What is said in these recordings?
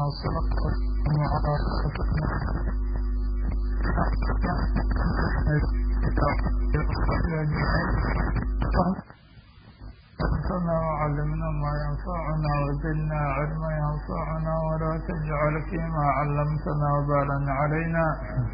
والصلاة والسلام على أنفعنا وعلمنا ما ينفعنا وزدنا علما ينفعنا ولا تجعل فيما علمتنا وبالا علينا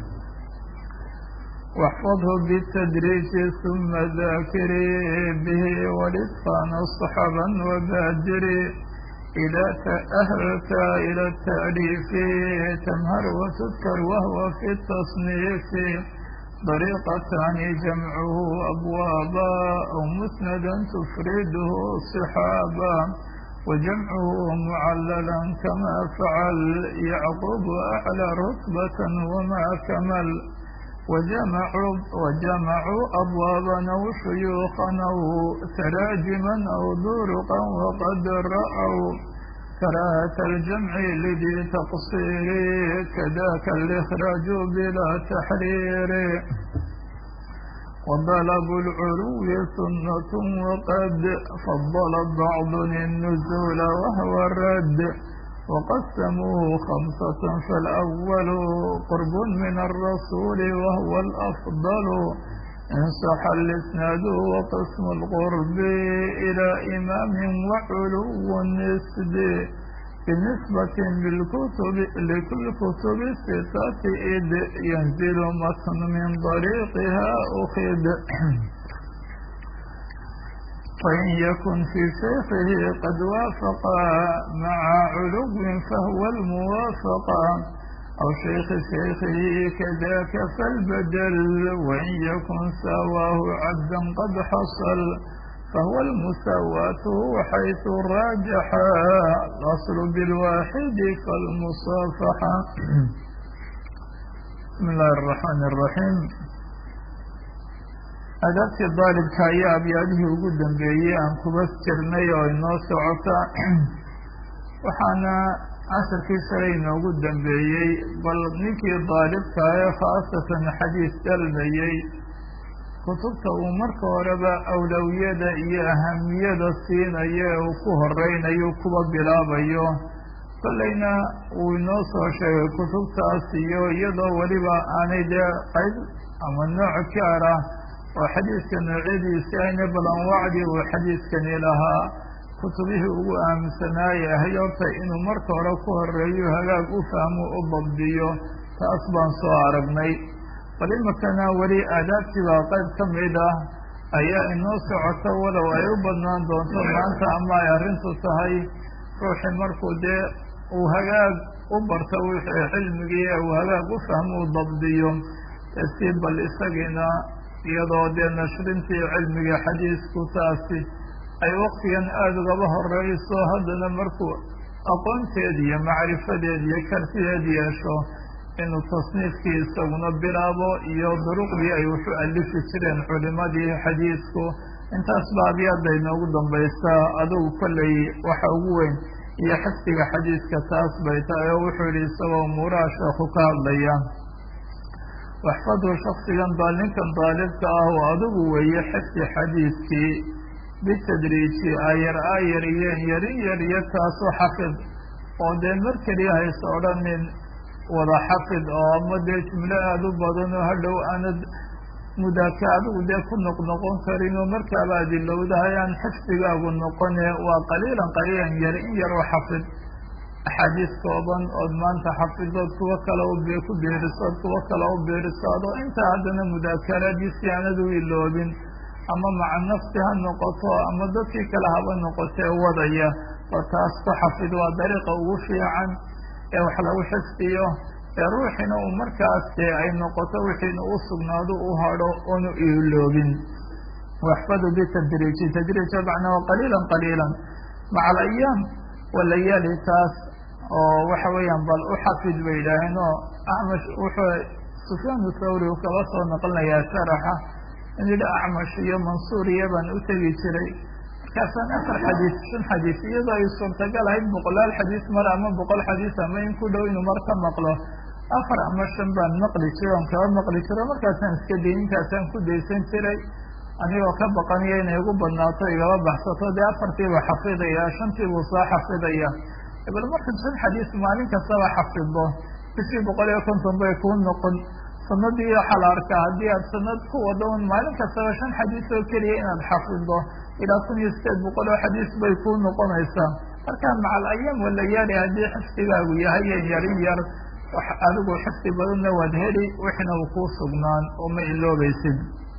واحفظه بالتدريج ثم ذاكري به ولطفا صحبا وبادري إذا تأهلت إلى التأليف تمهر وتذكر وهو في التصنيف طريقتان جمعه أبوابا أو مسندا تفرده صحابا وجمعه معللا كما فعل يعقوب أعلى رتبة وما كمل وجمعوا, وجمعوا أبوابا أو شيوخا أو تراجما أو درقا وقد رأوا كراهة الجمع لذي تقصير كذاك الإخراج بلا تحرير وطلب العلو سنة وقد فضل بعض النزول وهو الرد وقسموه خمسة فالأول قرب من الرسول وهو الأفضل إن صح الإسناد وقسم القرب إلى إمام وعلو النسب بالنسبة للكتب لكل كتب الستة إذ ينزل متن من طريقها أخذ وإن يكن في شيخه قد وافق مع علو فهو الموافقة أو شيخ شيخه كذاك فالبدل وإن يكن سواه عبدا قد حصل فهو المساواة حيث راجح الأصل بالواحد فالمصافحة بسم الله الرحمن الرحيم adaabtii daalibka ayaa abyaadihii ugu dambeeyey aan kuba jirnay oo inoo socota waxaana casharkii shalay inoogu dambeeyey bal ninkii daalibka ee khaasatan xadiis dalbayey kutubta uu marka horeba awlawiyada iyo ahamiyada siinayo ee uu ku horeynayo kuba bilaabayo kollayna uu inoo soo sheegay kutubtaas iyo iyadoo weliba aanay dee qayb ama nooc gaar ah oo xadiidka noocyadiisi ayna balan wacdi uu xadiidkani lahaa kutubihii ugu aaminsanaaye ahay horta inuu marka hore ku horeeyo hagaag u fahmo u dabdiyo taas baan soo aragnay bal iminkana weli aadaabtii baa qayb ka mid ah ayaa inoo socota walow ay u badnaan doonto maanta ama ay arrintu tahay ruuxii markuu dee uu hagaag u barto wixii cilmigii uu hagaag u fahmo u dabdiyo si bal isagiina iyadoo dee nashrintii cilmiga xadiisku taasi ay waktigan aada ugaba horeyso haddana markuu aqoonteed iyo macrifadeed iyo kartideed yeesho inuu tasniifkii isaguna bilaabo iyo duruqdii ay wuxu alifi jireen culimadii xadiisku intaas ba abyada inoogu dambaysaa adugu kolley waxa ugu weyn iyo xifdiga xadiiska taas bay tahay oo wuxuu yihi isagoo umuuraha sheekhu ka hadlaya waxfadhu shaksigan daalinkan daalibka ah oo adigu weeye xifdi xadiidkii bitadriiji ayar ayar iyo yarin yar iyo taasoo xafid oo dee mar keliya hayse odhanin wada xafid oo ama dee jumlo aada u badan oo hadhow aanad mudaaka adigu dee ku noqnoqon karin oo markaaba adilowdahay aan xifdigaagu noqone waa qaliilan qaliilan yar in yar oo xafid axaadiis kooban ood maanta xafidood kuwo kale ku beerisood kuwo kale u beerisood oo intaa haddana mudaakaraadii si aanad u iloobin ama maca nafsi ha noqoto ama dadkii kale haba noqotee wadaya oo taas ku xafid waa dariiqa ugu fiican ee wax lagu xifdiyo ee ruuxiina uu markaas dee ay noqoto wixiina u sugnaado u hadho oonu iloobin waxfadu bitadriiji tadriij macnaa wa qaliilan qaliilan maca alayaam walayaali taas oo waxa weeyaan bal u xafid bay yidhaaheen oo acmash wuxuu sufyaan thawri uu kaba soo noqonayaa sharaxa in yidhi acmash iyo mansuur iyo baan u tegi jiray markaasaan afar xadiis shan xadiis iyadoo ay suurtagal ahayd boqolaal xadiis mar ama boqol xadiis ama in ku dhow inuu mar ka maqlo afar ama shan baan maqli jiray oon kaba maqli jiro markaasaan iska day intaasaan ku daysan jiray anigoo ka baqanaya inay igu badnaato igaba baxsato dee afartiibuu xafidaya shantiibuu soo xafidaya bal markan shan xadiis maalin kastaba xafido bishii boqol iyo konton bay kuu noqon sanadii waxaa la arkaa haddii aad sanad ku wado un maalin kastaba shan xadiis oo keliya inaad xafido ilaa kun iyo sideed boqol oo xadiis bay kuu noqonaysaa markaa macal ayaam walayaali haddii xifdigaagu yahay yari yar adigu xifdi badanna waad heli wixna uu kuu sugnaan oo ma iloobaysid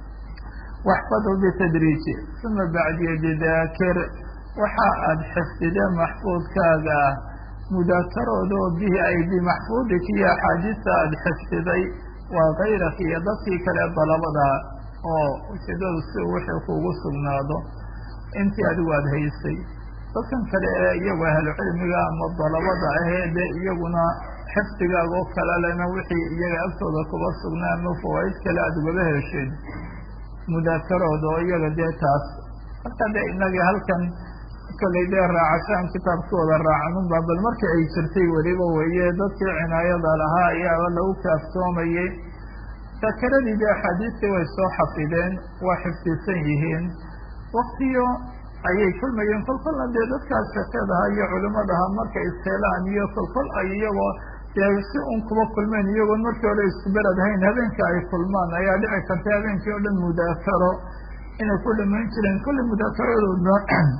waxfadhu bitadriiji uma bacdiya bidaakir waxa aada xifdide maxfuudkaaga ah mudaakarooda oo bihi ay bimaxfuudika iyo axaadiista aada xifdiday waa kayraka iyo dadkii kale dalabada oo ujeedadu si wixii kuugu sugnaado intii adigu aada haysay dadkan kale ee iyagu ahlucilmiga ama dalabada ahee de iyaguna xifdigaaga oo kale lena wixii iyaga agtooda kuba sugnaa ama fawaaid kale aada ugaba hesheen mudaakarooda oo iyaga dee taas marka de inagii halkan kollay dee raacashaan kitaabkooda raacanunba bal markii ay jirtay weliba weeye dadkii cinaayada lahaa ayaaba lagu kaaftoomayey dakaradii de axaadiistii way soo xafideen waa xifdisan yihiin waktiyo ayay kulmayeen kolkolna dee dadkaas shaqeedaha iyo culimadaha markay isteelaan iyo kolkol ay iyagoo dee si un kuba kulmeen iyagoon markii hore isku berad hayn habeenka ay kulmaan ayaa dhici karta habeenkii oo dhan mudaakaro inay ku dhamayn jireen kulli mudaakaradooda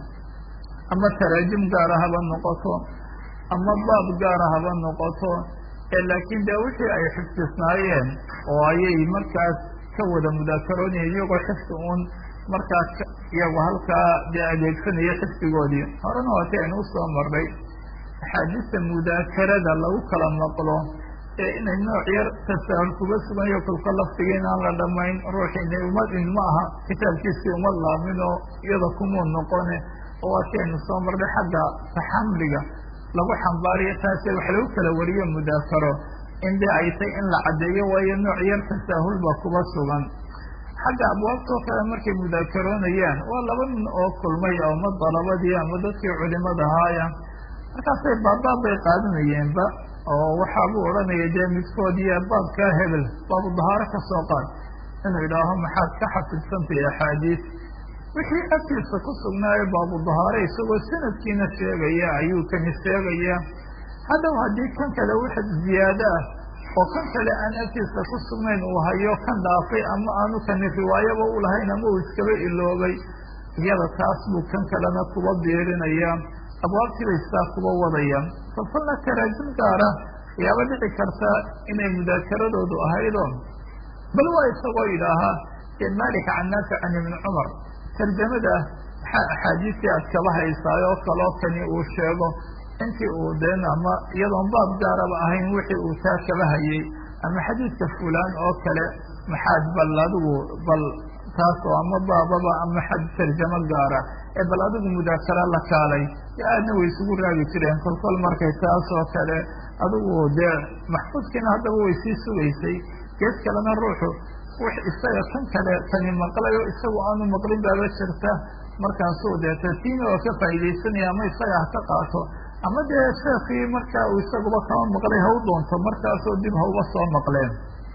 ama taraajim gaara haba noqoto ama baab gaara haba noqoto laakiin de wixii ay xifdisnaayeen oo ayay markaas ka wada mudaakaroonayeen iyagoo xifdi uun markaas iyagu halkaa dee adeegsanaya xifdigoodii horena waati aynu usoo marnay axaadiista mudaakarada lagu kala maqlo ee inay nooc yar tasaahul kuga suganyo kolka laftiga in aan la dhamayn ruuxiina uma ma aha kitaabkiisii uma laamin oo iyada kumuu noqone oo waati aynu soo marnay xagga taxamliga lagu xambaariyo taase wax lagu kala wariyo mudaakaro in de ay tay in la caddeeyo waayo nooc yar tasaahul ba kuba sugan xagga abwaabtoo kale markay mudaakaroonayaan waa laba nin oo kulmay ama dalabadii ama dadkii culimada ahaaya markaasay baabbaab bay qaadanayeenba oo waxaabuu odhanaya dee midkood iyo baabkaa hebel baabu dahaaro ka soo qaad inuu idhaaho maxaad ka xafidsantahay axaadiis wixii agtiisa ku sugnaayo baabu dahaare isagoo sanadkiina sheegaya ayuu kani sheegaya haddaw haddii kan kale wax ziyaado ah oo kan kale aan agtiisa ku sugnayn uu hayo kan dhaafay ama aanu kani riwaayaba u lahayn ama uu iskaba iloobay iyada taas buu kan kalena kuba biirinaya abwaabtii bay sidaa kuba wadayaan kolkolna taraajim gaara ayaaba dhici karta inay mudaakaradoodu ahaydo bal waa isagoo yidhaahaa dee malik can naafic can ibni cumar tarjamada maxaa axaadiistii aad kaba haysaay oo kaloo kani uu sheego intii uu deen ama iyadoon baab gaaraba ahayn wixii uu taa kaba hayay ama xadiidka fulaan oo kale maxaad bal adigu bal taasoo ama baababa ama xad tarjamo gaara ee bal adigu mudaakara la kaalay e aadna way isugu raagi jireen kolkol markay taas oo kale adigu dee maxfuudkiina haddaba way sii sugaysay gees kalena ruuxu wix isaga kan kale kani maqlay oo isagu aanu maqlin baaba jirta markaasuu dee tartiina oo ka faa'iidaysanaya ama isaga ha ka qaato ama dee sheekii markaa uu isaguba kama maqlay ha u doonto markaasoo dib ha uga soo maqleen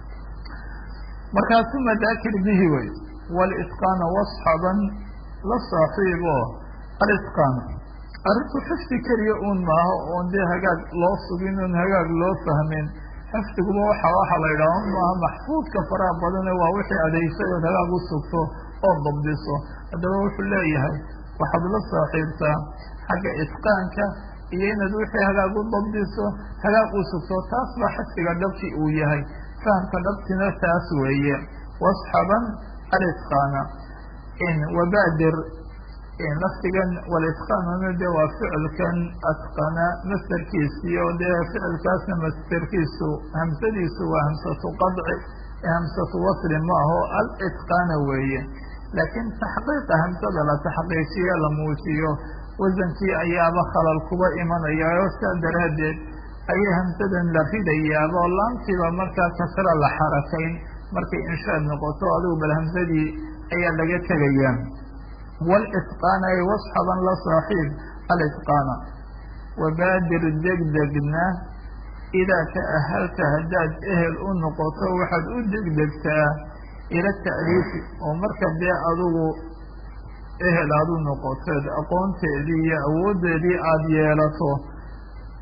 markaasuma daakir bihi wey walitqaana wasxaban la saaxiibo alitqaan arrinku xifdi keliya uun maaha oon dee hagaag loo sugin oon hagaag loo fahmin xifdiguba waxa waxa la yidhaha maaha maxfuudka faraha badane waa wixii adeysay ood hagaag u sugto oo dabdiso haddaba wuxuu leeyahay waxaad la saaxiibtaa xagga itqaanka iyo inaad wixii hagaag u dabdiso hagaag u sugto taas baa xifdiga dhabki uu yahay fahamka dhabtina taas weeye wasxaban alitqaana in wabaadir lafdigan walitqaanuna de waa ficilkan atqana masderkiisii oo dee ficilkaasna masderkiisu hamsadiisu waa hamsatu qadci hamsatu wasli ma aho alitqaana weeye laakiin taxqiiqa hamsada la taxqiijiyo la muujiyo wasankii ayaaba khalal kuba imanaya oo saa daraaddeed ayay hamsadan la ridayaaba oo laamtiiba markaa kasra la xarakayn markay inshaad noqoto adigu bal hamsadii ayaa laga tegaya walitqaana ay wasxaban la saaxiib alitqaana wabaadir degdegna idaa ta'ahalta haddaad ehel u noqoto waxaad u degdegtaa ila ta'liifi oo marka dee adigu ehel aad u noqoteed aqoonteedii iyo awooddeedii aada yeelato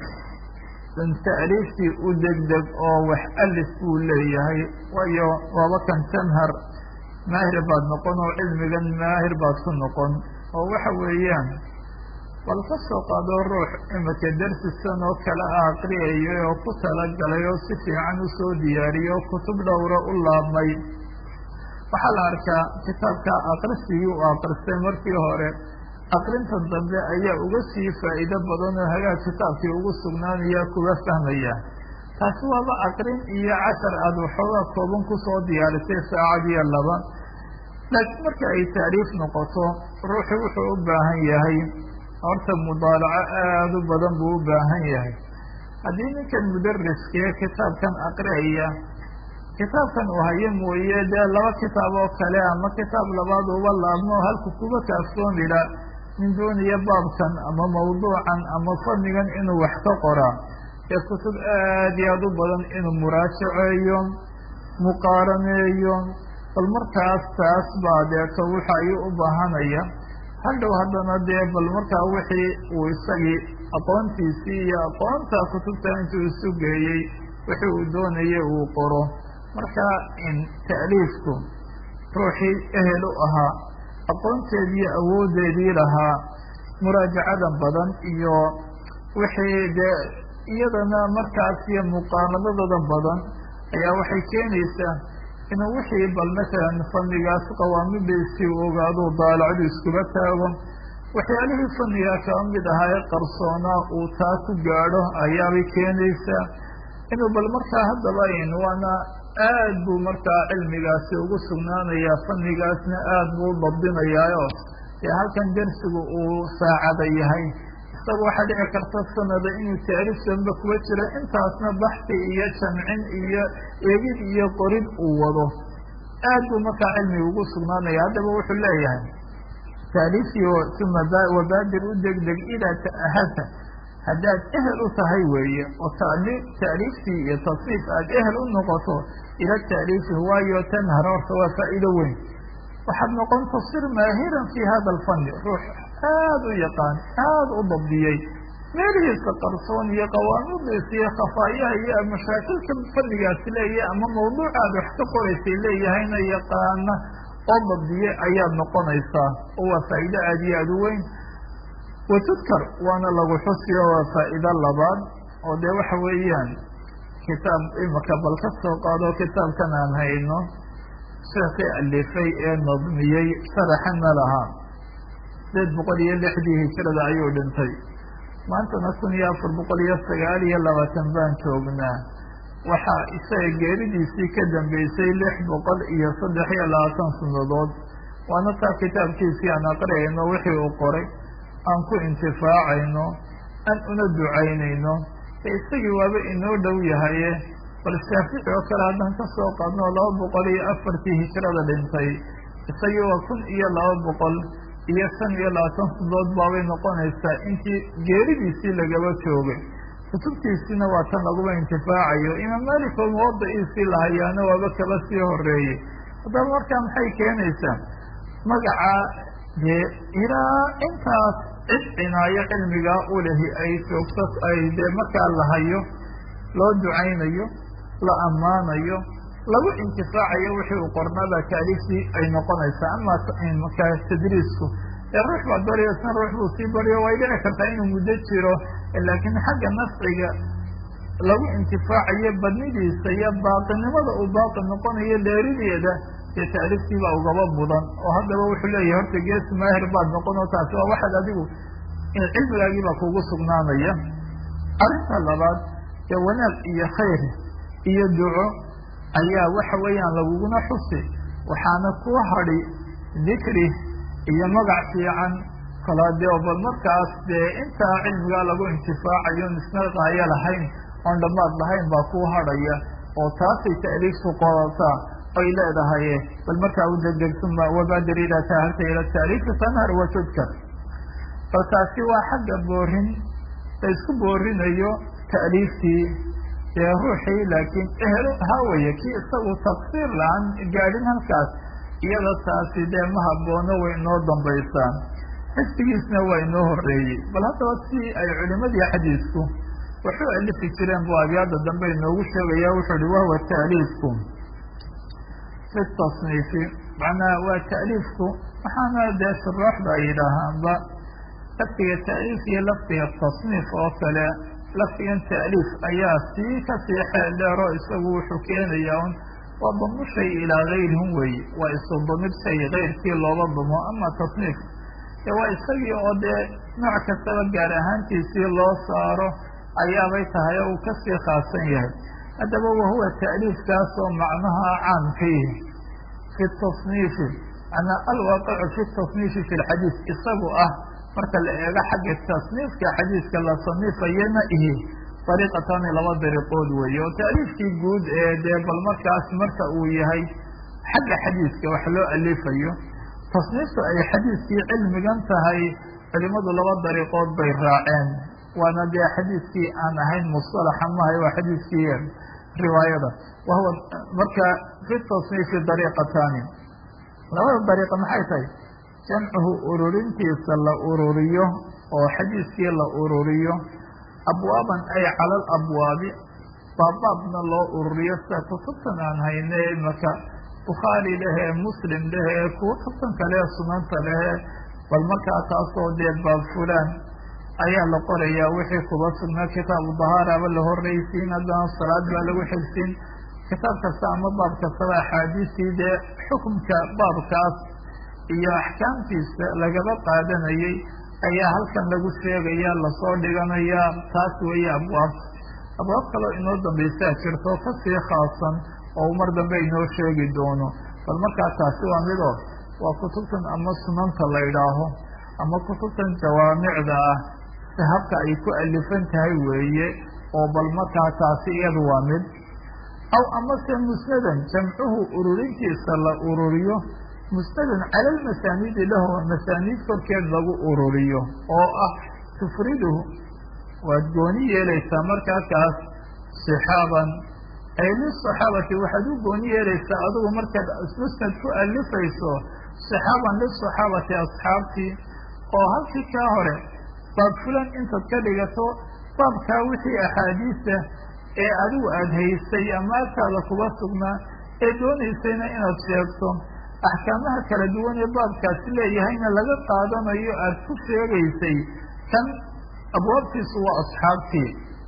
tacriiftii u degdeg oo wax alif buu leeyahay waayo waaba kan tanhar maahir baad noqon oo cilmigan maahir baad ku noqon oo waxa weeyaan bal ka soo qaado ruux imika darsisan oo kale a aqriyayay oo ku talagalay oo si fiican usoo diyaariyey oo kutub dhowra u laabmay waxaa la arkaa kitaabka aqrisigii u aqristay markii hore aqrinta dambe ayaa uga sii faa'iido badan oo hagaag kitaabkii ugu sugnaanaya kuga fahmaya taasi waaba aqrin iyo cashar aada waxoogaa kooban kusoo diyaarisay saacad iyo laba laakiin marka ay tacriif noqoto ruuxu wuxuu u baahan yahay horta mudaalaco aada u badan buu u baahan yahay haddii ninkan mudariskee kitaabkan aqriaya kitaabkan uu hayo mooye dee laba kitaab oo kale ama kitaab labaad uba laabmo halku kuba kaafsoomila nin doonaya baabkan ama mawduucan ama fadnigan inuu wax ka qoraa ee kutub aad iyo aada u badan inuu muraajaceeyo muqaaraneeyo bal markaas taas baa deeto waxa ayuu u baahanaya hadhow haddana dee bal markaa wixii uu isagii aqoontiisii iyo aqoonta kutubta intuu isu geeyey wixii uu doonayay uu qoro marka ta'liifku ruuxii ehel u ahaa aqoonteedii awooddeedii lahaa muraajacadan badan iyo wixii dee iyadana markaas iyo muqaaradadooda badan ayaa waxay keenaysaa inuu wixii bal masalan fannigaas qawaamidiisii u ogaado daalacdu iskuba taago waxyaalihii fannigaa kaba mid ahaa ee qarsoonaa uu taa ku gaadho ayaabay keenaysaa inuu bal markaa haddaba waana aad buu markaa cilmigaasi ugu sugnaanayaa fannigaasna aad buu u dabdinayaayo dee halkan darsigu uu saacada yahay isaga waxaa dhici karta sanada inuu taariif danbe kuwa jiro intaasna baxsi iyo jamcin iyo eegid iyo qorid uu wado aad buu markaa cilmiga ugu sugnaanaya haddaba wuxuu leeyahay taaliifii uma wabaadir u degdeg idaa ta'ahata haddaad ehel u tahay weeye oo taaliiftii iyo tasniif aad ehel u noqoto ila taaliifi waayo tanhar horta waa faa'iido weyn waxaad noqon tasir maahiran fi hada alfanni ruux aada u yaqaan aada u dabdiyey meelihiisa qarsoon iyo qawaamidiisa iyo khafaayaha iyo mashaakilka fannigaasi leeyahay ama mawduucaad wax ka qoraysay leeyahayna yaqaana oo dabdiye ayaad noqonaysaa oo waa faa'iido aada iyo aada u weyn watudkar waana lagu xusiyo waa faa'iido labaad oo dee waxa weeyaan kitaab imika bal ka soo qaado kitaabkan aan hayno sheekii alifay ee nadmiyey sharaxana lahaa sideed boqol iyo lixdii hijrada ayuu dhintay maantana kun iyo afar boqol iyo sagaal iyo labaatan baan joognaa waxaa isaga geeridiisii ka dambeysay lix boqol iyo saddex iyo labaatan sanadood waana taa kitaabkiisii aan aqriyayno wixii uu qoray aan ku intifaacayno aan una ducaynayno ee isagii waaba inoo dhow yahaye bal shaafici oo kale haddaan ka soo qaadno laba boqol iyo afartii hijrada dhintay isagii waa kun iyo laba boqol iyo shan iyo labaatan sanadood baabay noqonaysaa intii geeridiisii lagaba joogay kutubtiisiina waa tan laguba intifaacayo imaam malik oo muwadaciisii lahayaana waaba kaba sii horeeyey haddaba markaa maxay keenaysaa magaca dee ilaa intaas cid cinaayo cilmigaa u lehi ay joogto ay dee markaa la hayo loo ducaynayo la ammaanayo lagu intifaacayo wixii uu qornada taaliiftii ay noqonaysaa ama markaa tadriisku ee ruux baa bariyo san ruux buu sii bariyo way dhici kartaa inuu muddo jiro laakiin xagga nafciga lagu intifaacayo badnidiisa iyo baaqinimada uu baaqi noqonayo dheerideeda dee taaliiftii baa ugaba mudan oo haddaba wuxuu leeyahay horta gees maahir baad noqon oo taasi waa waxaad adigu cilmigaagii baa kugu sugnaanaya arrinta labaad dee wanaag iyo khayr iyo duco ayaa waxa weeyaan laguguna xusi waxaana ku hadhi dikri iyo magac fiican kala dee bal markaas dee intaa cilmigaa lagu intifaacayo isna qaayo lahayn oon dhammaad lahayn baa kuu hadhaya oo taasay taaliiftu qodataa ay leedahay bal markaa u degdeg uma wabaadir idaa taharta ila taaliifi tanhar wa tudkar bal taasi waa xagga boorin la isku boorinayo taaliiftii dee ruuxii laakiin ehelo hawaya kii isagu taqsiir la-aan gaadhin halkaas iyada taasi dee ma haboono way inoo dambaysaa xifdigiisna waa inoo horeeyey bal haddaba si ay culimadii xadiisku waxu alifi jireen buu abyaada dambe inoogu sheegaya wuxuu ihi wahuwa taaliifku fi tasniifi macnaa waa taaliifku waxaana dee shuraaxda ay yidhaahaanba lafdiga taaliif iyo lafdiga tasniif oo kale lafdigan taaliif ayaa sii kasii xeel dheero isagu wuxuu keenayaa un waa damu shay ilaa gayrihim weeye waa isu damir shay kayrkii looga damo ama tasniif dee waa isagii oo dee nooc kastaba gaar ahaantiisii loo saaro ayaabay tahay oo uu kasii khaasan yahay haddaba wahuwa taaliifkaas oo macnaha caamkii fi tasniifi manaa alwaaqicu fi tasniifi fi lxadiid isagu ah marka la eego xagga tasniifka xadiidka la saniifayana ihi dariiqatani laba dariiqood weeye oo taaliifkii guud ee dee bal markaas marka uu yahay xagga xadiidka wax loo alifayo tasniiftu ay xadiidkii cilmigan tahay culimadu laba dariiqood bay raaceen waana dee xadiidkii aan ahayn musalaxa mahay waa xadiidkii riwaayada wahuwa marka fi tasniifi dariiqatani labada dariiqa maxay tahay jamcuhu ururintiisa la ururiyo oo xadiidkii la ururiyo abwaaban ay cala alabwaabi baabbaabna loo ururiyo sida kutubtan aan hayne imaka bukhaari lehee muslim lehee kuwa kutubtan kale sunanta lehee bal markaa taasoo dee baab fulaan ayaa la qorayaa wixii kuba sugnaa kitaabu dahaaraba la horreysiin haddana salaad baa lagu xigsiin kitaab kasta ama baab kastaba axaadiistii dee xukunka baabkaas iyo axkaamtiisa lagaba qaadanayay ayaa halkan lagu sheegaya lasoo dhiganayaa taas weeye abwaab abwaab kaloo inoo dambaysaa jirto kasii khaasan oo mar dambe inoo sheegi doono bal markaa taasi waa midoo waa kutubtan ama sunanta la idhaaho ama kutubtan jawaamicda ah si habka ay ku alifan tahay weeye oo bal markaa taasi iyadu waa mid aw amase musnadan jamcuhu ururintiisa la ururiyo musnadan cala lmasaaniidi lahu masaaniid korkeed lagu ururiyo oo ah tufriduhu waad gooni yeelaysaa markaa kaas sixaaban ay lisaxaabati waxaad u gooni yeelaysaa adigu markaad musnad ku alifayso sixaaban lisaxaabati asxaabtii oo halkii kaa hore baab fulan intaad ka dhigato baabkaa wixii axaadiisa ee adigu aada haysay ama agtaada kuba sugnaa ee doonaysayna inaad sheegto axkaamaha kala duwan ee baabkaasi leeyahayna laga qaadanayo aada ku sheegaysay kan abwaabtiisu waa asxaabtii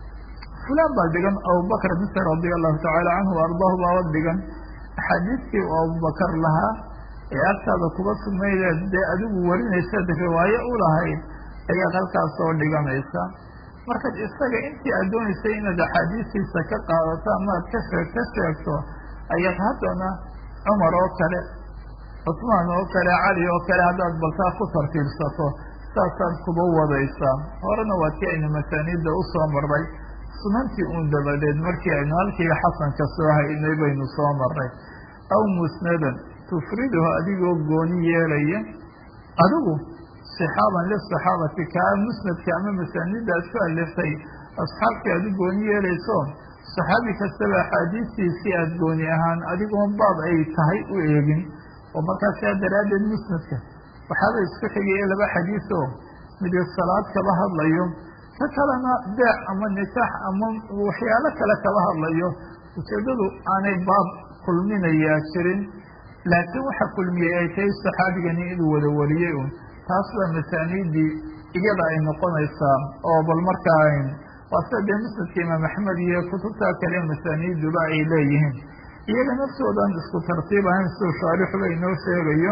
fulaan baa dhigan abubakr mise radia allahu tacaala canhu ardaahu baaba dhigan axaadiistii uu abubakar lahaa ee agtaada kuba sugnaydeed dee adigu warinaysaad riwaayo u lahayd ayaad halkaas soo dhiganaysa markaad isaga intii aad doonaysay inaad axaadiistiisa ka qaadato ama aad ka sheeg ka sheegto ayaad haddana cumar oo kale cusmaan oo kale cali oo kale haddaad baltaa ku tartiibsato saasaad kuba wadaysaa horena waa tii aynu masaaniidda usoo marray sunantii uun dabadeed markii aynu halkii xasanka soo haynay baynu soo marray aw musnadan tufriduhu adigoo gooni yeelaya adigu sixaaban lisaxaabati kaa musnadka ama masaanida aad ku aliftay asxaabtii aad u gooni yeelayso saxaabi kastaba axaadiistiisii aada gooni ahaan adigoon baab ay tahay u eegin oo markaas saa daraaddeed musnadka waxaaba isku xigaya laba xadiis oo midi salaad kaba hadlayo ka kalena beec ama nikaax ama waxyaalo kale kaba hadlayo ujeedadu aanay baab kulminayaa jirin laakiin waxa kulmiyey ay tahay saxaabigani inuu wada wariyey un taas waa masaaniidii iyada ay noqonaysaa oo bal markaa waa sida dee musnadka imaam axmed iyo kutubta kale masaaniiduba ay leeyihiin iyaga naftoodan isku tartiib ahayn siduu shaarixuba inoo sheegayo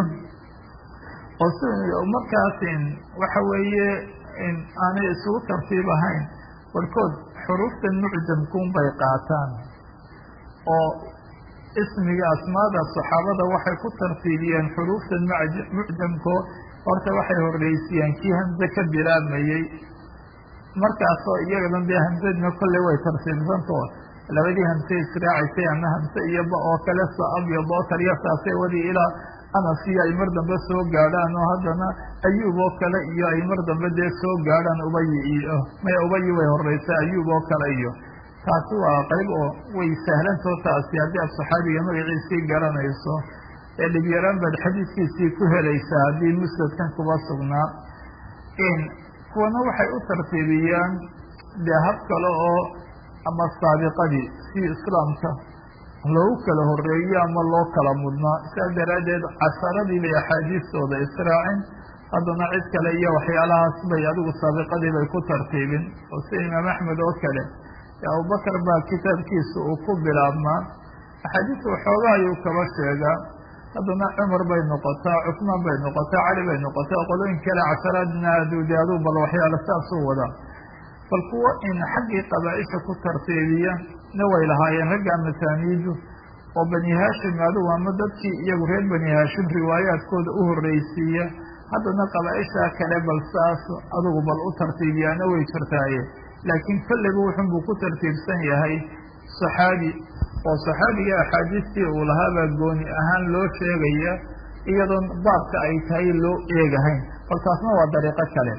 oo si markaas waxa weeye aanay isugu tartiib ahayn barkood xuruufta mucjamkuun bay qaataan oo ismiga asmaada saxaabada waxay ku tartiibiyeen xuruufta mucjamko horta waxay horreysiyeen kii hamze ka bilaabmayey markaasoo iyagadan dee hamsadna kolley way tartiibsanto labadii hamse israacaysay ama hamse iyo ba oo kale saab iyo bookar iyo saasay wadi ilaa anas iyo ay mar dambe soo gaadhaan oo haddana ayuub oo kale iyo ay mar dambe dee soo gaadhaan ubayi iyo may ubayi way horeysaa ayuub oo kale iyo taasi waa qayb oo way sahlantoo taasi haddii aad saxaabiga magaciisii garanayso ee dhibyaraan baad xadiidkiisii ku helaysaa haddii musnadkan kuba sugnaa kuwana waxay u tartiibiyaan dee hab kale oo ama saabiqadii si islaamka loogu kala horeeyo ama loo kala mudnaa sidaa daraaddeed casharadii bay axaadiistooda israacin haddana cid kale iyo waxyaalahaas bay adigu saabiqadii bay ku tartiibin oo sida imaam axmed oo kale abubakar baa kitaabkiisa uu ku bilaabmaa axaadiista waxoogaa ayuu kaba sheegaa haddana cumar bay noqotaa cusmaan bay noqotaa cali bay noqotaa qolooyin kale casharaadna aduude aduu bal waxyaala saasuu wadaa bal kuwo in xaggii qabaa-isha ku tartiibiya na way lahaayeen ragga masaaniidu oo bani haashim adugu ama dadkii iyagu reer bani haashim riwaayaadkooda u horreysiiya haddana qabaa-isha kale bal saas adugu bal u tartiibiyaana way jirtaaye laakiin kolliba wuxun buu ku tartiibsan yahay saxaabi oo saxaabiga axaadiistii uu lahaabaa gooni ahaan loo sheegaya iyadoon baabka ay tahay loo eegahayn bal taasna waa dariiqo kale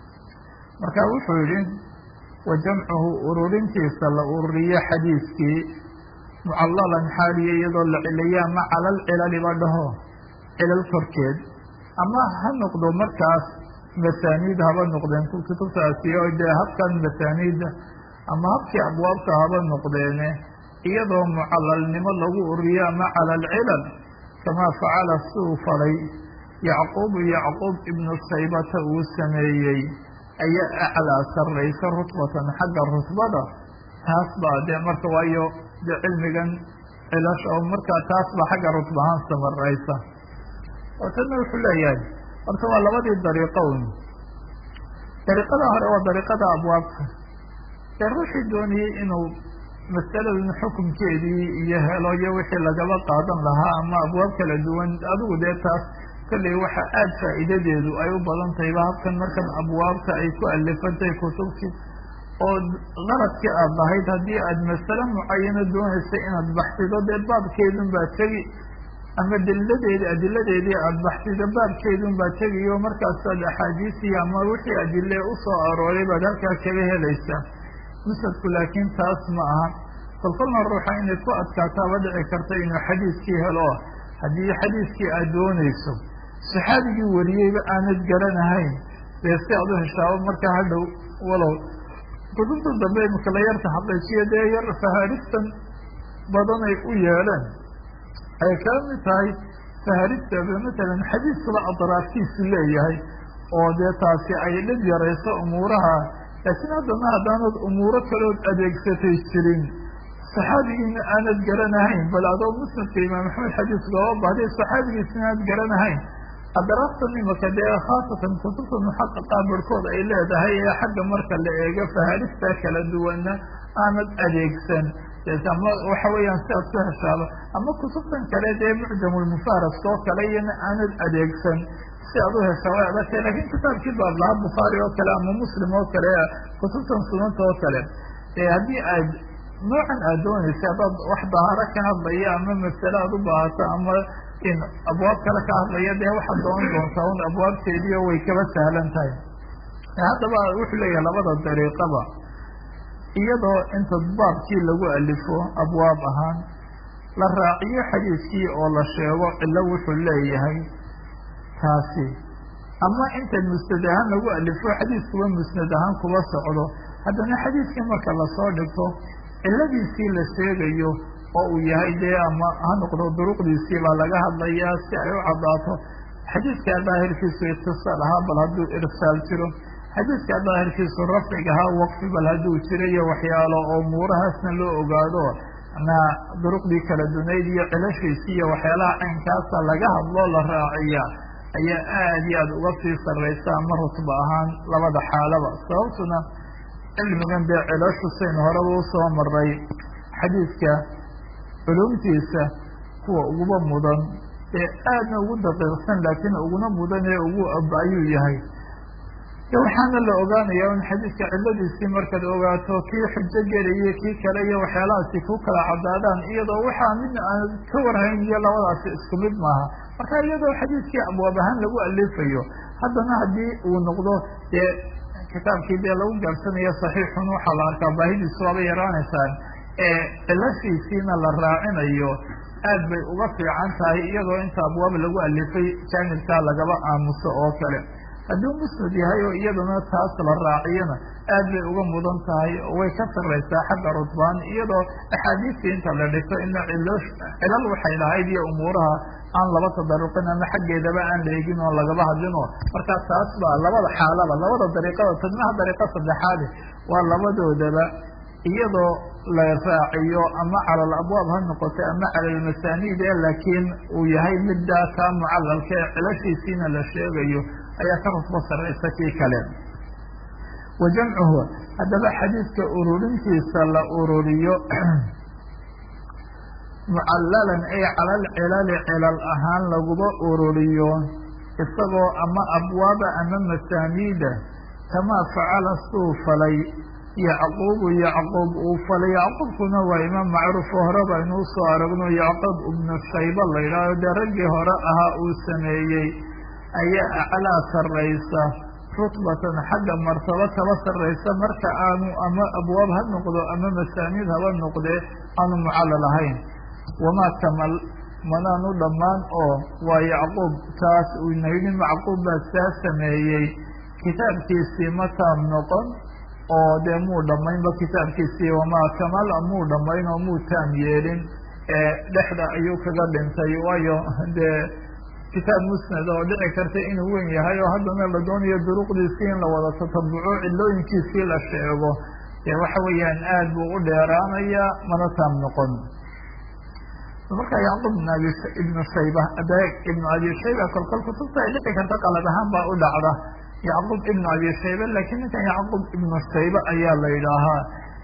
marka wuxuu yihi wa jamcuhu ururintiisa la ururiyo xadiiskii mucallalan xaaliya iyadoo la ciliya ama calal cilaliba dhaho cilal korkeed ama ha noqdo markaas masaaniid haba noqdeen kutubtaasi oo dee habkan masaaniidda ama habkii abwaabta haba noqdeene iyadoo mucalalnimo lagu ururiyo ama cala alcilal kamaa facala siuu falay yacquubu yacquub ibnu shaybata uu sameeyey ayaa aclaa sarraysa rutbatan xagga rutbada taas baa dee marka waayo dee cilmigan cilasha oo markaa taas baa xagga rutbahaan samaraysa oo tanna wuxuu leeyahay horta waa labadii dariiqo un dariiqada hore waa dariiqada abwaabta ee ruuxii doonayey inuu masaladan xukunkeedii iyo helo iyo wixii lagaba qaadan lahaa ama abwaab kala duwan adigu dee taas kolley waxa aada faa'iidadeedu ay u badan tahayba habkan markan abwaabta ay ku alifantahay kutubtii oo qaradkii aada lahayd haddii aada masale mucayano doonaysay inaad baxsido dee baabkeedun baa tegi ama daliladeedi adiladeedii aada baxsido baabkeedun baa tegiyo markaasaad axaadiisii ama wixii adile usoo arooray baad halkaa kaga helaysaa musadku laakiin taas ma aha kolkolna ruuxa inay ku adkaataaba dhici karta inuu xadiiskii helo haddii xadiiskii aad doonayso saxaabigii wariyeyba aanad garanahayn dee si aad u heshaabo markaa hadhow walow kutubta dambe imika la yarta xaqiijiyo dee yar faharistan badanay u yeeleen ay kala mid tahay faharistaba matalan xadiiskaba adraaftiisu leeyahay oo dee taasi ay dhib yarayso umuuraha laakiin haddana haddaanad umuuro kalood adeegsatay jirin saxaabigiina aanad garanahayn bal adoo musnadka imaam axmed xadiiskaba bahday saxaabigiisina aanad garanahayn adraaftan imaka dee khaasatan kutubta muxaqaqa barhkood ay leedahay ee xagga marka la eego faharista kala duwanna aanad adeegsan ama waxa weeyaan si aad ku heshaaba ama kutubtan kale dee mucjamulmufaras oo kale iyana aanad adeegsan si aad u heshaa way adagtay lakin kitaabkii baab lahaa bukhaari oo kale ama muslim oo kale kutubtan sunanta oo kale haddii aad noocan aad doonaysa haddaad wax dahaaro ka hadlaya ama masale aad u baahato ama in abwaab kale ka hadlaya dee waxaad doonan doontaa un abwaabteediio way kaba sahlan tahay haddaba wuxuu leeyahay labada dariiqaba iyadoo inta baabkii lagu alifo abwaab ahaan la raaciyo xadiiskii oo la sheego cilo wuxuu leeyahay taasi ama inta musnad ahaan lagu alifo xadiiskuba musnad ahaan kuba socdo haddana xadiiskii marka lasoo dhigto ciladiisii la sheegayo oo uu yahay dee ama ha noqdo duruqdiisii baa laga hadlayaa si ay u caddaato xadiiskaa daahirkiisu itisaal ahaa bal hadduu irsaal jiro xadiiskaa daahirkiisu rafcig ahaa waqfi bal hadduu jiro iyo waxyaalo oo muurahaasna loo ogaado na duruqdii kala dunayd iyo cilashiisii iyo waxyaalaha caynkaasa laga hadloo la raaciya ayaa aad iyo aada uga sii sarraysa ama rutba ahaan labada xaalaba sababtuna cilmigan dee cilashu saynu horeba usoo maray xadiiska culumtiisa kuwa uguba mudan ee aadna ugu daqiiqsan laakiin uguna mudan ee ugu ayuu yahay de waxaana la ogaanaya in xadiiska ciladiisii markaad ogaato kii xujo gelaya kii kale iyo waxyaalahaasi ku kala cadaadaan iyadoo waxaa midna aan ka warhayn iyo labadaasi isku mid maaha marka iyadoo xadiiskii abwaab ahaan lagu alifayo haddana haddii uu noqdo dee kitaabkii dee lagu gaabsanayo saxiixun waxaa la arkaa baahidiisu waaba yaraanaysaan ee cilashiisiina la raacinayo aad bay uga fiican tahay iyadoo inta abwaab lagu alifay jaanibkaa lagaba aamuso oo kale hadduu musnad yahay oo iyadana taas la raaciyana aad bay uga mudan tahay oo way ka sarraysaa xagga rudbaan iyadoo axaadiistii inta la dhigto ina cilo cilal waxay lahayd iyo umuuraha aan laba tadaruqin ama xaggeedaba aan la egin oo lagaba hadlinoo markaa taas baa labada xaalaba labada dariiqada tadnaha dariiqa saddexaade waa labadoodaba iyadoo la raaciyo ama cala alabwaab ha noqoto ama cala almasaaniid ee laakiin uu yahay middaa kaa mucalalka ee cilashiisiina la sheegayo ayaa ka rusbo sarraysa kii kale wa jamcuhu haddaba xadiidka ururintiisa la ururiyo mucallalan ay cala alcilali cilal ahaan laguba ururiyo isagoo ama abwaaba ama masaaniida kamaa facala suu falay yacquubu yacquub uu falay yacquubkuna waa imaam macruuf oo horeba inuu soo aragno yacquub ibnu shayba la yidhaaho dee raggii hore ahaa uu sameeyey ayaa aclaa sarraysa rutbatan xagga martabo kaba sarraysa marka aanu ama abwaab ha noqdo ama masaaniid haba noqdee aanu mucallal ahayn wamaa kamal manaanu dhammaan oo waa yacquub taas uu nayidhi macquub baa saa sameeyey kitaabkiisii ma taam noqon oo dee muu dhammaynba kitaabkiisii wamaa kamal muu dhammayn oo muu taam yeelin ee dhexda ayuu kaga dhintay waayo dee kitaab musnad oo dhici karta inuu wen yahay oo haddana la doonayo duruqdiisii in la wada tatabuco cilooyinkiisii la sheego dee waxa weeyaan aad buu u dheeraanayaa mana taam noqon marka yacquub ibn abi ibnu shayba de ibnu abi shayba kolkol kutubta ay dhici karta qalad ahaan baa u dhacda yacquub ibnu abi shayba lakiin ninkan yacquub ibnu shayba ayaa la yidhaahaa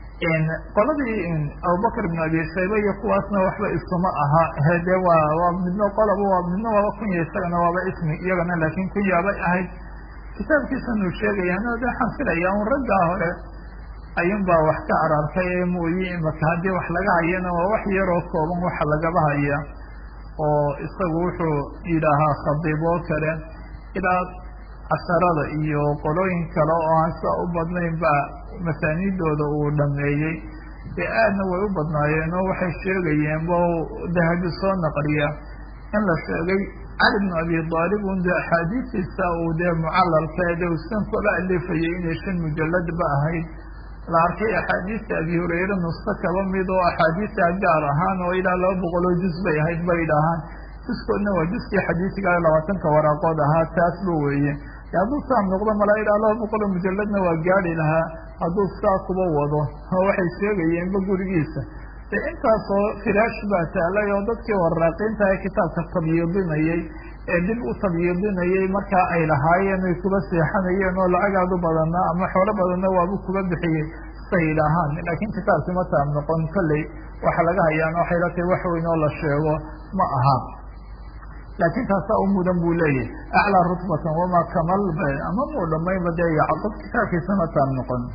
qoladii abubakr ibnu abi shayba iyo kuwaasna waxba isuma aha de waa waa midno qolaba waa midno waaba kunya isagana waaba ismi iyagana laakiin kunyaabay ahayd kitaabkiisanuu sheegayaan de waxaan filaya un raggaa hore ayun baa wax ka arartay ee mooye imaka haddii wax laga hayana waa wax yaroo kooban waxa lagaba haya oo isagu wuxuu yidhaahaa khadiiboo kale ilaa casharada iyo qolooyin kale oo aan sidaa u badnayn baa masaaniidooda uu dhameeyey dee aadna way u badnaayeen oo waxay sheegayeen ba dahabi soo naqliya in la sheegay cali bnu abi aalib un de axaadiistiisa uu dee mucalalka de usan kaba alifayay inay shan mujalad ba ahayd la arkay axaadiista abi hurayre nusko kaba mid oo axaadiista gaar ahaan oo ilaa laba boqol oo juz bay ahayd bay dhahaan juskoodna waa juskii xadiisiga labaatanka waraaqood ahaa taasba weeye hadduu saam noqdo mala ilaa laba boqol oo mujaladna waa gaadi lahaa hadduu saa kuba wado oo waxay sheegayeenba gurigiisa de intaasoo firaash baa taalay oo dadkii waraaqiinta ee kitaabka tabyiidinayay ee dib u tabyiidinayay markaa ay lahaayeen ay kuba seexanayeen oo lacagaadu badanaa ama xoolo badanna waabu kuba bixiyey say yidhaahaan laakiin kitaabkii ma taam noqon kolley waxa laga hayaan waxay la tahay wax weyn oo la sheego ma aha laakiin taasaa u mudan buu leeyahay aclaa rutbatan wamaa kamal ba ama muu dhamaynba dee yacqub kitaabkiisa ma taam noqon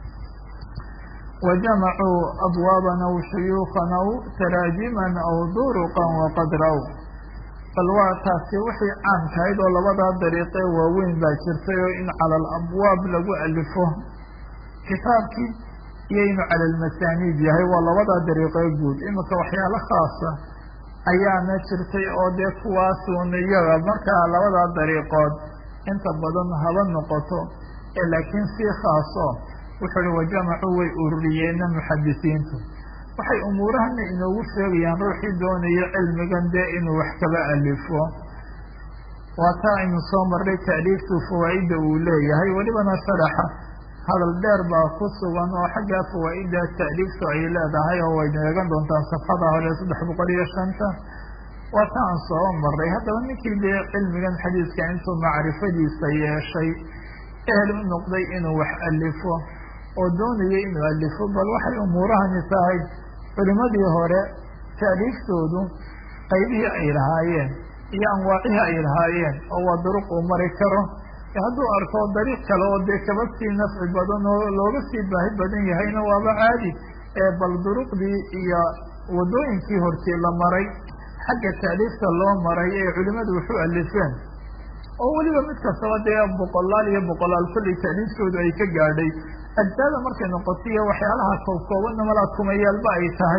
wajamacuu abwaaban aw shuyuukan aw taraajiman aw duruqan waqad raw bal waa taasi wixii caamkahayd oo labadaa dariiqee waaweyn baa jirtay oo in cala alabwaab lagu alifo kitaabkii iyo inuu cala almasaaniid yahay waa labadaa dariiqee guud iminka waxyaalo khaasa ayaana jirtay oo dee kuwaasuun iyaga markaa labadaa dariiqood inta badan haba noqoto ee laakiin sii khaaso wuxuu uhi wajamacuu way ururiyeenna muxadisiintu waxay umuurahana inoogu sheegayaan ruuxii doonayo cilmigan dee inuu wax kaba alifo waa taa aynu soo marray taaliiftu fawaa'idda uu leeyahay welibana sharaxa hadal dheer baa ku sugan oo xaggaa fawaa'idda taaliiftu ay leedahay oo waynu eegan doontaan safxada hore saddex boqol iyo shanta waa ta aan soo marray haddaba ninkii dee cilmigan xadiiska intuu macrifadiisa yeeshay ehel u noqday inuu wax alifo oo doonaya inuu alifo bal waxay umuurahani tahay culimadii hore taaliiftoodu qaybihii ay lahaayeen iyo anwaacihii ay lahaayeen oo waa duruq uu mari karo hadduu arko dariiq kale oo dee kaba sii nafci badan oo looga sii baahi badan yahayna waaba caadi ee bal duruqdii iyo wadooyinkii hortii la maray xagga taaliifta loo maray ee culimadu waxu alifeen oo weliba mid kastaba dee boqolaal iyo boqolaal kollay taaliiftoodu ay ka gaadhay ajsaada markay noqoto iyo waxyaalaha koobkoobanna malaa kumayaalba ay tahay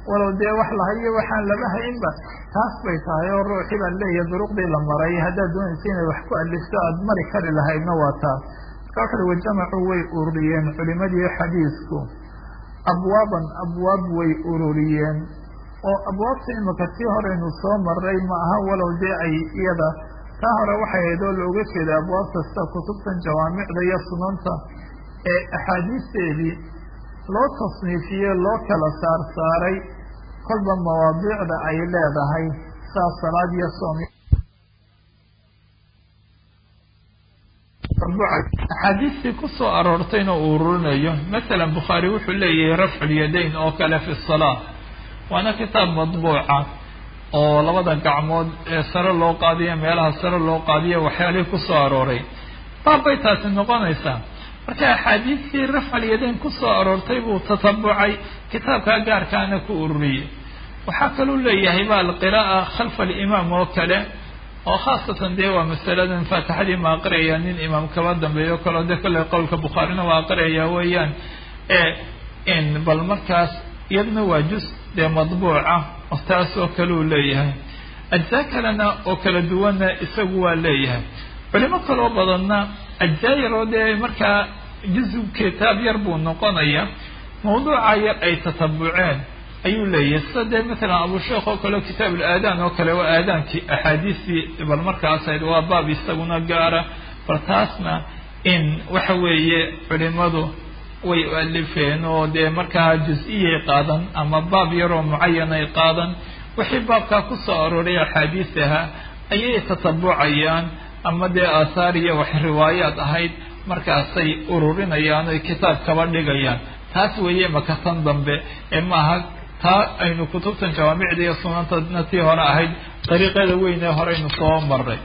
walow dee wax lahayo waxaan laba haynba taas bay tahay oo ruuxii baa leeyahay duruqdii la maray haddaad doonaysa inay wax ku alifto aada mari kari lahaydna waa taas marka wuxu uhi wajamacuu way ururiyeen culimadii xadiisku abwaaban abwaab way ururiyeen oo abwaabta imika tii horeynu soo maray ma aha walow dee ay iyada taa hore waxay ahayd oo looga jeeda abwaabta sida kutubtan jawaamicda iyo sunanta ee axaadiisteedii loo tasniifiyey loo kala saar saaray kolba mawaadiicda ay leedahay saas salaad iyo soom axaadiistii ku soo aroortayna uu ururinayo masalan bukhaari wuxuu leeyahay rafculyadayn oo kale fi salaa waana kitaab madbuuca oo labada gacmood ee sare loo qaadiyo meelaha sare loo qaadiyo waxyaalihii ku soo arooray baab bay taasi noqonaysaa marka axaadiistii rafcalyadayn ku soo aroortay buu tatabucay kitaabkaa gaarkaana ku ururiyey waxaa kaluu leeyahay ba alqiraa'a khalfa alimaam oo kale oo khaasatan dee waa masaladan faatixadii ma aqriyaya nin imaam kaba dambeeyo kaleo dee kolley qowlka bukhaarina waa aqriyaya weeyaan in bal markaas iyadna waa jus dee madbuuca oo taas oo kale uu leeyahay ajzaa kalena oo kala duwanna isagu waa leeyahay culimo kaloo badanna ajzaa yar oo dee markaa juzu kitaab yar buu noqonaya mawduuca yar ay tatabuceen ayuu leeyahay sida dee matalan abusheekh oo kale kitaab ulaadaan oo kale waa aadaankii axaadiistii bal markaas ahayd waa baab isaguna gaara bal taasna in waxa weeye culimadu way alifeen oo dee markaa juz-iyay qaadan ama baab yaroo mucayan ay qaadan wixii baabkaa ku soo arooray axaadiis ahaa ayay tatabucayaan ama dee aahaar iyo wax riwaayaad ahayd markaasay ururinayaan oy kitaab kaba dhigayaan taas weeye makatan dambe ee maaha taa aynu kutubtan jawaamicda iyo sunantana tii hore ahayd dariiqeeda weyn ee horeynu soo maray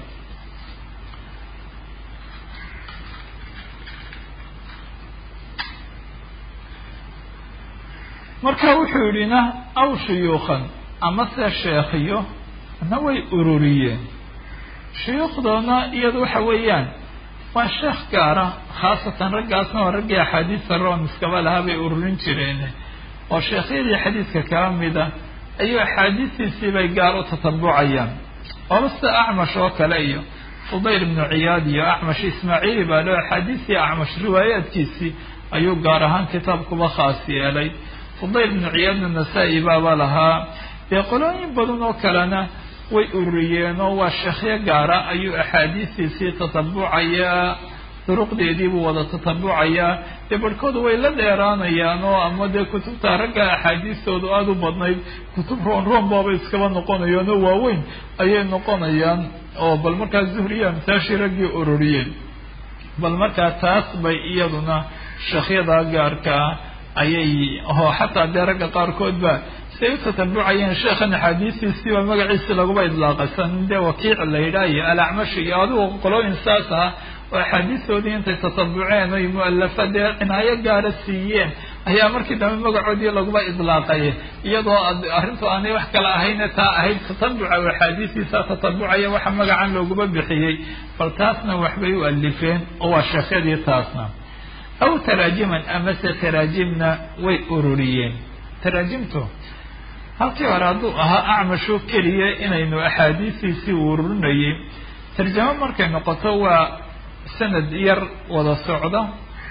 marka wuxuu yidhi na aw shuyuukhan ama se sheekhiyo na way ururiyeen shuyuukhdoona iyadu waxa weeyaan waa sheekh gaara khaasatan raggaasna waa raggii axaadiista roon iskaba lahaa bay ururin jireen oo sheekhyadii xadiidka kala mida ayuu axaadiistiisii bay gaar u tatabucayaan ooba sida acmash oo kale iyo fudayl ibnu ciyaad iyo acmash ismaaciili baa loo axaadiistii acmash riwaayaadkiisii ayuu gaar ahaan kitaabkuba khaas yeelay fudayl ibnu ciyaadna nasaa-i baaba lahaa dee qolooyin badan oo kalena way ururiyeen oo waa sheekhyo gaara ayuu axaadiistiisii tatabucayaa duruqdeediibuu wada tatabucayaa dee barhkooda way la dheeraanayaan oo ama dee kutubta ragga axaadiistoodu aada u badnayd kutub roon roon baaba iskaba noqonayaan oo waaweyn ayay noqonayaan oo bal markaa zuhriya amsaashii raggii ururiyeen bal markaa taas bay iyaduna sheekhyada gaarkaa ayay oo xataa dee ragga qaarkood ba siay u tatabucayeen sheekhan axaadiistiisiiba magaciisi laguma idlaaqaysan dee wakiic la yidhaah iyo alacmashi iyo adigu qolooyin saas ah oo axaadiistoodii intay tatabuceen oy mualafa dee cinaayo gaara siiyeen ayaa markii dambe magacoodii laguma idlaaqay iyadoo arrintu aanay wax kale ahayne taa ahayd tatabuca oo axaadiistiisa tatabucaya waxa magacan looguma bixiyey bal taasna waxbay u alifeen oo waa sheekhyadii taasna aw taraajiman amase taraajimna way ururiyeen taraajimtu halkii hore hadduu ahaa acmasho keliya inaynu axaadiistiisii ururinayay tarjamo markay noqoto waa sanad yar wada socda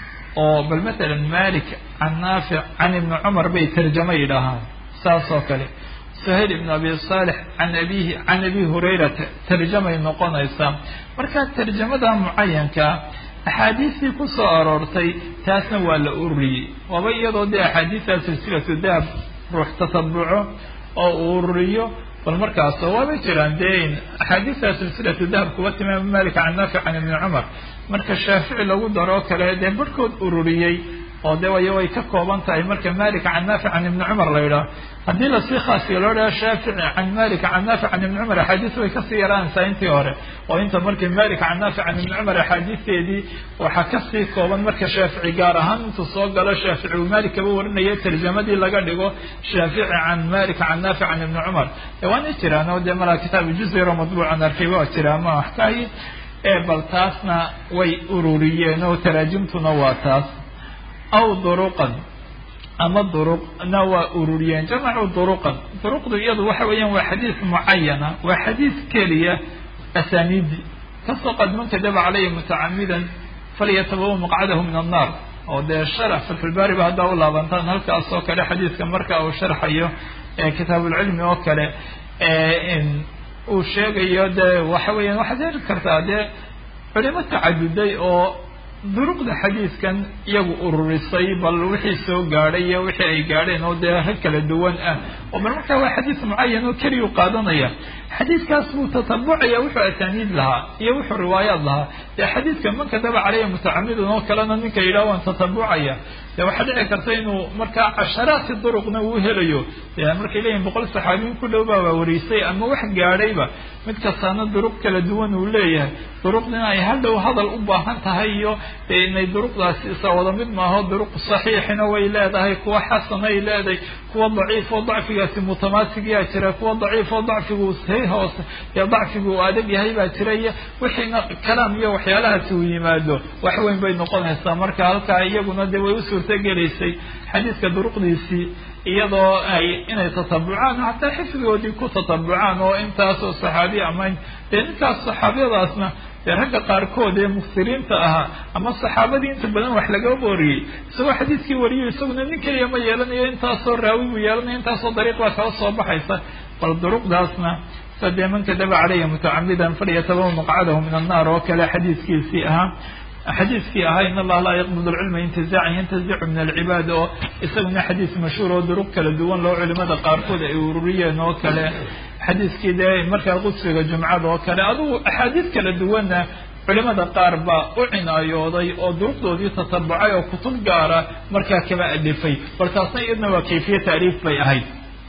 oo bal matalan malik can naafic can ibni cumar bay tarjamo yidhaahaan saas oo kale suhayl ibn abi saalix can abihi can abi hurayrata tarjamay noqonaysaa marka tarjamada mucayanka axaadiistii ku soo aroortay taasna waa la ururiyey waaba iyadoo dee axaadiistaa silsilatu dahab ruux tatabuco oo uu ururiyo bal markaas waaba jiraan dee axaadiistaa silsilatu dahab kuba timaam malik can naafic can ibni cumar marka shaafici lagu daroo kale dee barhkood ururiyey oo de way way ka kooban tahay marka malik can naafic can ibni cumar la yidhaah haddii lasii khaasiyo loo dhaha shaafici can malik can naafic can ibni cumar axaadiis way kasii yaraanaysaa intii hore oo inta markii malik can naafic can ibni cumar axaadiisteedii waxaa kasii kooban marka shaafici gaar ahaan intuu soo galo shaafici uu malik kaba warinaya tarjamadii laga dhigo shaafici can malik can naafic can ibni cumar de waana jiraan oo dee malaa kitaab juziro madbuucan arkay waa jiraa ma wax kahayi ee bal taasna way ururiyeen oo taraajimtuna waa taas aw duruqan ama duruqna waa ururiyeen jamacuu duruqan duruqdu iyadu waxa weeyaan waa xadiis mucayana waa xadiis keliya asaniidi kasoo qad man kadaba caleyhi mutacamidan falyatabawa maqcadahu min annaar oo dee sharax fatxulbaari ba haddaa u laabantaan halkaas oo kale xadiiska marka uu sharxayo kitaabulcilmi oo kale uu sheegayo dee waxa weeyaan waxaad heli kartaa dee culimo tacaduday oo duruqda xadiiskan iyagu ururisay bal wixii soo gaadhay iyo wixii ay gaadheen oo dee rag kala duwan ah oo bal markaa waa xadiis mucayan oo keliyu qaadanaya xadiiskaas buu tatabucaya wuxuu asaaniid lahaa iyo wuxuu riwaayaad lahaa dee xadiidka man kadaba caleyhi mutacamidun oo kalena ninka yidhaha waan tatabucaya dee waxaa dhici karta inuu markaa casharaati duruqna uu helayo dee markay leeyihin boqol saxaabiyin ku dhow baa warisay ama wax gaadhayba mid kastaana duruq kala duwan uu leeyahay duruqdina ay hadhow hadal u baahan tahay iyo dee inay duruqdaasi isa wada mid maaho duruq saxiixina way leedahay kuwa xasanay leedahay kuwa daciif oo dacfigaasi mutamaasigiyaa jira kuwa daciif oo dacfigu say hoose dee dacfigu uu adag yahay baa jira iyo wixiina kalaam iyo waxyaalahaasi uu yimaado wax weyn bay noqonaysaa marka halkaa iyaguna dee way u suurtogelaysay xadiiska duruqdiisii iyadoo ay inay tatabucaan hataa xifdigoodii ku tatabucaan oo intaasoo saxaabi ama dee ninkaas saxaabiyadaasna dee ragga qaarkood ee muksiriinta ahaa ama saxaabadii inta badan wax laga wariyey isagoo xadiiskii wariyo isaguna nin keliya ma yeelanayo intaasoo raawi buu yeelanaya intaasoo dariiq baa kala soo baxaysa bal duruqdaasna sadee man kadaba caleyhi mutacamidan falyatabawa maqcadahu min annaar oo kale xadiiskiisii ahaa xadiiskii ahaa in allaha laa yaqbid lcilma intizaacan yantazicu min alcibaad oo isaguna xadiis mashhuur oo duruq kala duwan loo culimada qaarkood ay ururiyeen oo kale xadiiskii dee markaa qudsiga jumcada oo kale adugu axaadiis kala duwanna culimada qaar baa u cinaayooday oo duruqdoodii tatabucay oo kutub gaara markaa kaba alifay bal taasna iyadna waa kayfiye taariif bay ahayd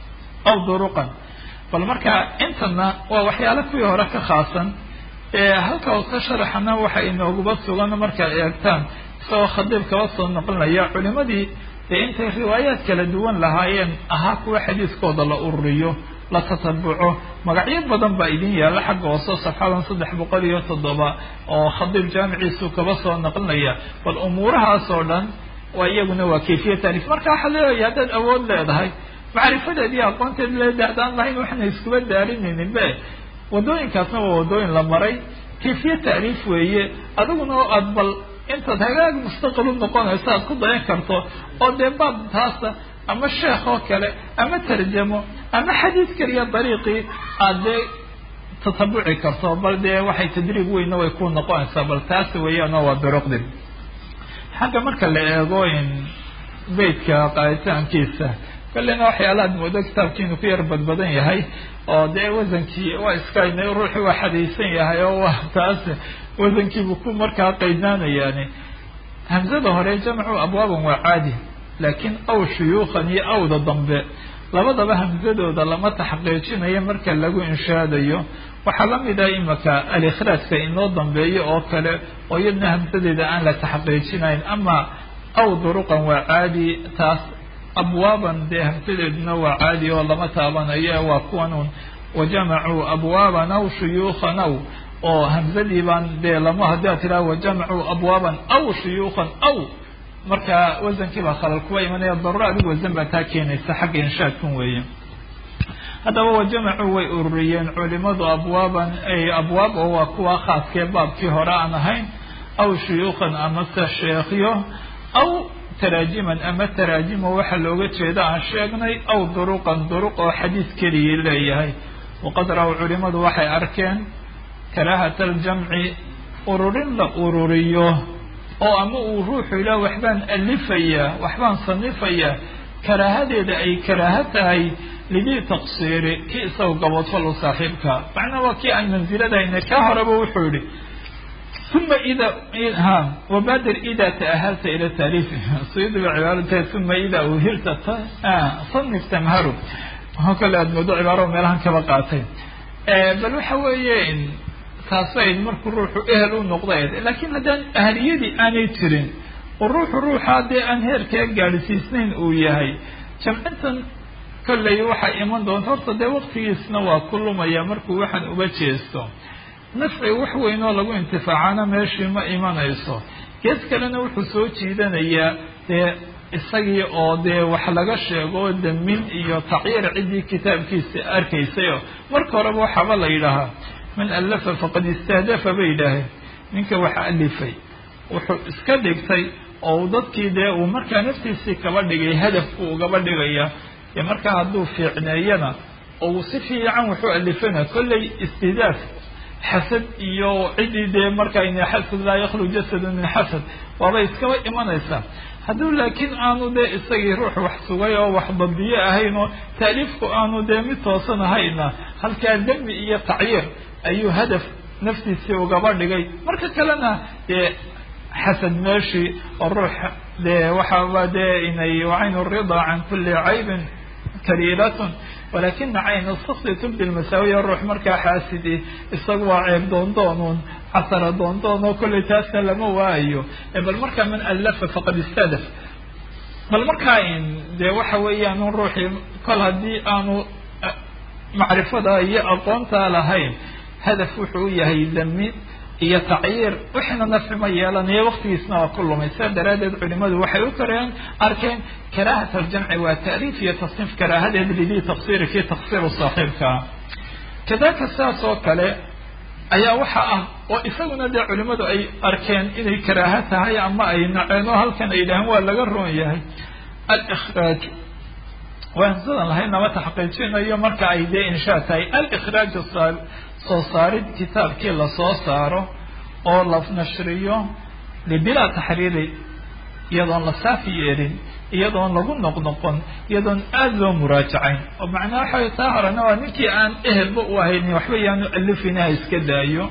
aw duruqan bal marka intana waa waxyaalo kuwii hore ka khaasan halka oo ka sharaxana waxa inooguba sugan markaad eegtaan isagoo khadiib kaba soo noqonaya culimadii dee intay riwaayaad kala duwan lahaayeen ahaa kuwa xadiiskooda la ururiyo la tatabuco magacyo badan baa idin yaalla xagga hoose safxadan saddex boqol iyo toddoba oo khadiib jaamiciisu kaba soo noqonaya bal umuurahaas oo dhan waa iyaguna waa kayfiya taarif marka waxaad leedahay haddaad awood leedahay macrifadeed iyo aqoonteed leeda haddaan lahayn waxna iskuba daarinaynin be wadooyinkaasna waa wadooyin la maray kayfiye tacriif weeye adiguna oo aad bal intaad hagaag mustaqil u noqonayso aad ku dayan karto oo dee baab taasa ama sheekh oo kale ama tarjamo ama xadiis kaliya dariiqii aad dee tatabuci karto bal dee waxay tadriib weyna way ku noqonaysaa bal taas weeyaan oo waa duruqdi xagga marka la eego in beytka qaaditaankiisa kolleyna waxyaalaad moodo kitaabkiinu ku yar badbadan yahay oo dee wasankii waa iska ruuxii waa xadaysan yahay oo waa taas wasankiibu ku markaa qaydnaanayaani hamsada hore jamcu abwaaban waa caadi laakiin aw shuyuukhan iyo awda dambe labadaba hamsadooda lama taxqiijinayo marka lagu inshaadayo waxaa lamid ah imaka alikhraajka inoo dambeeyo oo kale oo iyadna hamsadeeda aan la taxqiijinayn ama aw duruqan waa caadi taas abwaaban dee hamsadeeduna waa caadi oo lama taabanayo waa kuwan un wajamacuu abwaaban aw shuyuukhan aw oo hamsadii baan dee lama haddii aad tidhaha wajamacuu abwaaban aw shuyuukhan aw marka wasankii baa khalal kuwa imanaya daruro adigu wasan baa taa keenaysa xagga inshaadkan weeye haddaba wajamacuu way ururiyeen culimadu abwaaban abwaab oo waa kuwa khaaskee baabkii hore aan ahayn aw shuyuukhan amase sheekhyo aw taraajiman ama taraajimo waxaa looga jeeda aan sheegnay aw duruqan duruq oo xadiis keligii leeyahay waqad ra-w culimadu waxay arkeen karaahata aljamci ururin la ururiyo oo ama uu ruuxu ilaa waxbaan alifayaa waxbaan sanifayaa karaahadeeda ay karaaho tahay lidii taqsiiri kii isaga gaboodfal u saaxiibka macnaa waa kii aan mansiladahayna kaa horeba wuxuu yihi uma ida ha wabaadir ida ta'ahalta ila taaliif suyuudi ba cibaaro tahay uma ida uhilta sanif tamharu oo kale aada moodo cibaaro meelahan kaba qaatay bal waxa weeye taasayd markuu ruuxu ehel u noqday laakiin haddaan ahliyadii aanay jirin oo ruuxu ruuxa dee aan heerkaa gaadhsiisnayn uu yahay jamcintan kolley waxay iman doonta horta dee waktigiisna waa ku lumaya markuu waxaan uga jeesto nafci wax weyn oo lagu intifaacana meeshii ma imanayso gees kalena wuxuu soo jiidanayaa dee isagii oo dee wax laga sheego damin iyo tacyiir ciddii kitaabkiisa arkaysayo marka horeba waxaaba la yidhaahaa man allafa faqad istahdafa bay yidhaaheen ninka wax alifay wuxuu iska dhigtay oo dadkii dee uu markaa naftiisii kaba dhigay hadafku ugaba dhigaya dee markaa hadduu fiicneeyana oo uu si fiican wuxuu alifana kollay istihdaaf xasad iyo ciddii dee markaa in xasad laa yakhlu jasadu min xasad waabay iskaba imanaysaa hadduu laakiin aanu dee isagii ruux wax sugay oo wax badiye ahayn oo taaliifku aanu dee mid toosan ahayna halkaa demi iyo tacyiir ayuu hadaf naftiisii ugaba dhigay marka kalena dee xasad meeshii oo ruux dee waxaaba dee inay wacaynu rida can kuli caybin kaliilatun walakina cayna saksi tubdi lmasaawiya ruux markaa xaasidi isagu waa ceeb doondoonuun casara doondoon oo kollay taasna lama waayo bal markaa man allafa faqad istadaf bal markaa dee waxa weeyaan un ruuxii kol haddii aanu macrifada iyo aqoontaa lahayn hadaf wuxuu u yahay dami iyo tacyiir wixna nafci ma yeelanayo waktigiisna waa ku lumay sidaa daraaddeed culimadu waxay u kareen arkeen karaahat aljamci waa taaliif iyo tasniif karaahadeed lidii taqsiri kii taqsiru saaxiibkaa kadalika sidaas oo kale ayaa waxa ah oo isaguna dee culimadu ay arkeen inay karaaha tahay ama ay naceen oo halkan ay yidhaaheen waa laga roon yahay alikhraaj waan sidan lahayn nama taxqiijinayo marka ay dee inshaa tahay alikhraaj soo saarid kitaabkii lasoo saaro oo la nashriyo bilaa taxriiri iyadoon la saafi yeelin iyadoon lagu noqnoqon iyadoon aada loo muraajacayn oo macnaha waxay taa horena waa ninkii aan ehelba u ahaynin waxba yaanu alifina ha iska daayo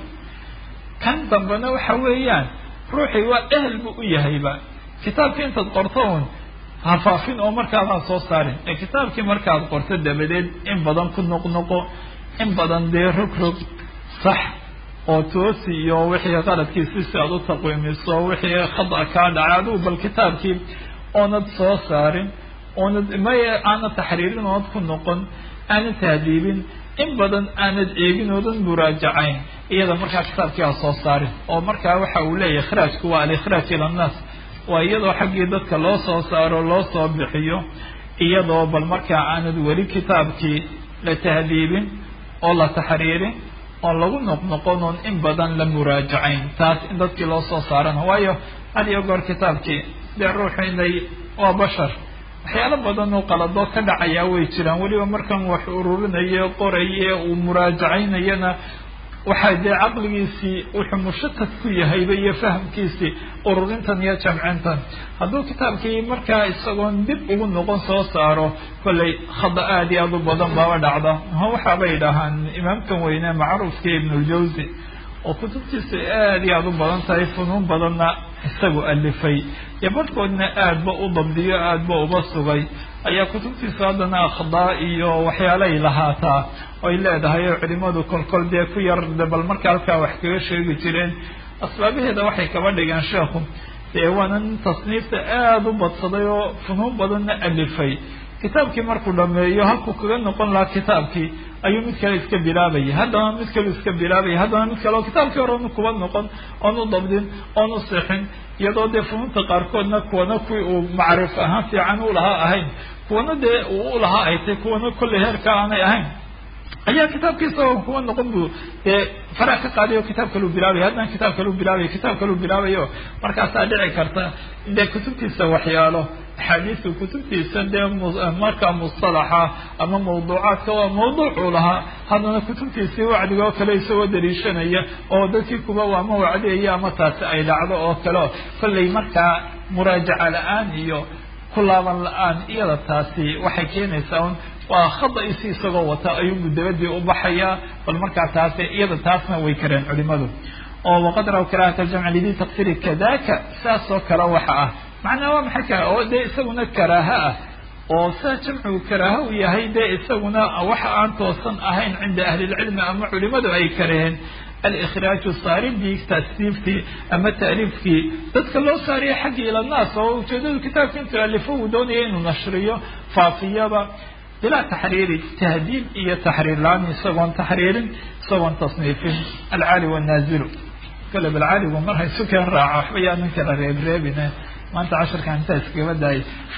kan dambena waxa weeyaan ruuxii waa ehel bu u yahayba kitaabkii intaad qorto un hafaafin oo markaadaan soo saarin ee kitaabkii markaad qorto dabadeed in badan ku noqnoqo in badan dee rog rog sax oo toosi iyo wixii qaladkiisi si aad u taqwiimiso wixii khada kaa dhacay adigu bal kitaabkii oonad soo saarin oonad may aanad taxriirin oonad ku noqon aanad tahdiibin in badan aanad eegin oodan muraajacayn iyada markaa kitaabkii aa soo saarin oo markaa waxa uu leeyahay ikhraajku waa alikhraaj ila annaas waa iyadoo xaggii dadka loo soo saaro loo soo bixiyo iyadoo bal markaa aanad weli kitaabkii la tahdiibin oo la taxriirin oon lagu noqnoqon oon in badan la muraajacayn taas in dadkii loo soo saarana waayo had iyo goor kitaabkii dee ruuxu inay waa bashar waxyaalo badan oo qaladoo ka dhacayaa way jiraan weliba markan wax ururinayo qoraye uu muraajacaynayana waxaa dee caqligiisii wuxuu mushatad ku yahayba iyo fahamkiisii ururintan iyo jamcintan hadduu kitaabkii markaa isagoon dib ugu noqon soo saaro kollay khada aada iyo aada u badan baaba dhacda waxaabay dhahaan imaamkan weyne macruufkii ibnuljawsi oo kutubtiisu aada iyo aada u badan tahay funuun badanna isagu alifay iyo barhkoodna aadba u dabdiyo aadba uba sugay ayaa kutubtiisu haddana akhdaa iyo waxyaalay lahaataa oy leedahay oo culimadu kolkol dee ku yar bal marka halkaa wax kaga sheegi jireen asbaabaheeda waxay kaba dhigeen sheekhu dee waana nin tasniifta aada u badsaday oo funuun badanna alifay kitaabkii markuu dhameeyo halkuu kaga noqon lahaa kitaabkii ayuu mid kale iska bilaabaya haddana mid kale iska bilaabaya haddana mid kale oo kitaabkii hore onu kuba noqon oonu dabdin oonu sixin iyadoo dee funuunta qaarkoodna kuwana kuwii uu macrif ahaan fiican u lahaa ahayn kuwana dee uu u lahaa ay tay kuwana kolley heerka aanay ahayn ayaa kitaabkiisa oo kuwa noqon bu dee faraha ka qaadayo kitaab kaluu bilaabaya haddana kitaab kaluu bilaabaya kitaab kaluu bilaabayo markaasaa dhici karta dee kutubtiisa waxyaalo axaadiisu kutubtiisa dee markaa mustalaxa ama mawduucaadka waa mawduucuu lahaa haddana kutubtiisii wacdiga oo kale isagoo daliishanaya oo dadkii kuba ama wacdiyaya ama taasi ay dhacdo oo kale kollay markaa muraajaca la-aan iyo ku laaban la-aan iyada taasi waxay keenaysaa un waa khada-isi isagoo wata ayuunbu dabadii u baxayaa bal markaa taasi iyada taasna way kareen culimadu oo waqad raw karaahata aljamci lidii taqsiri kadaka saas oo kale waxa ah macnaa waa maxay kara oo dee isaguna karaaha ah oo saa jamcigu karaaha u yahay dee isaguna waxa aan toosan ahayn cinda ahlilcilmi ama culimadu ay kareen alikhraaju saaridii tasniiftii ama taaliifkii dadka loo saariya xaggii ila naas oo ujeedadu kitaabka intuu alifo uu doonaya inuu nashriyo faafiyaba bilaa taxriiri tahdiib iyo taxriir la-aan isagoon taxriirin isagoon tasniifin alcaali wanaazilu kale balcaaligu mar haysu keen raaco waxba yaa nin kala reebreebine maanta casharkan intaa iskagaba daayay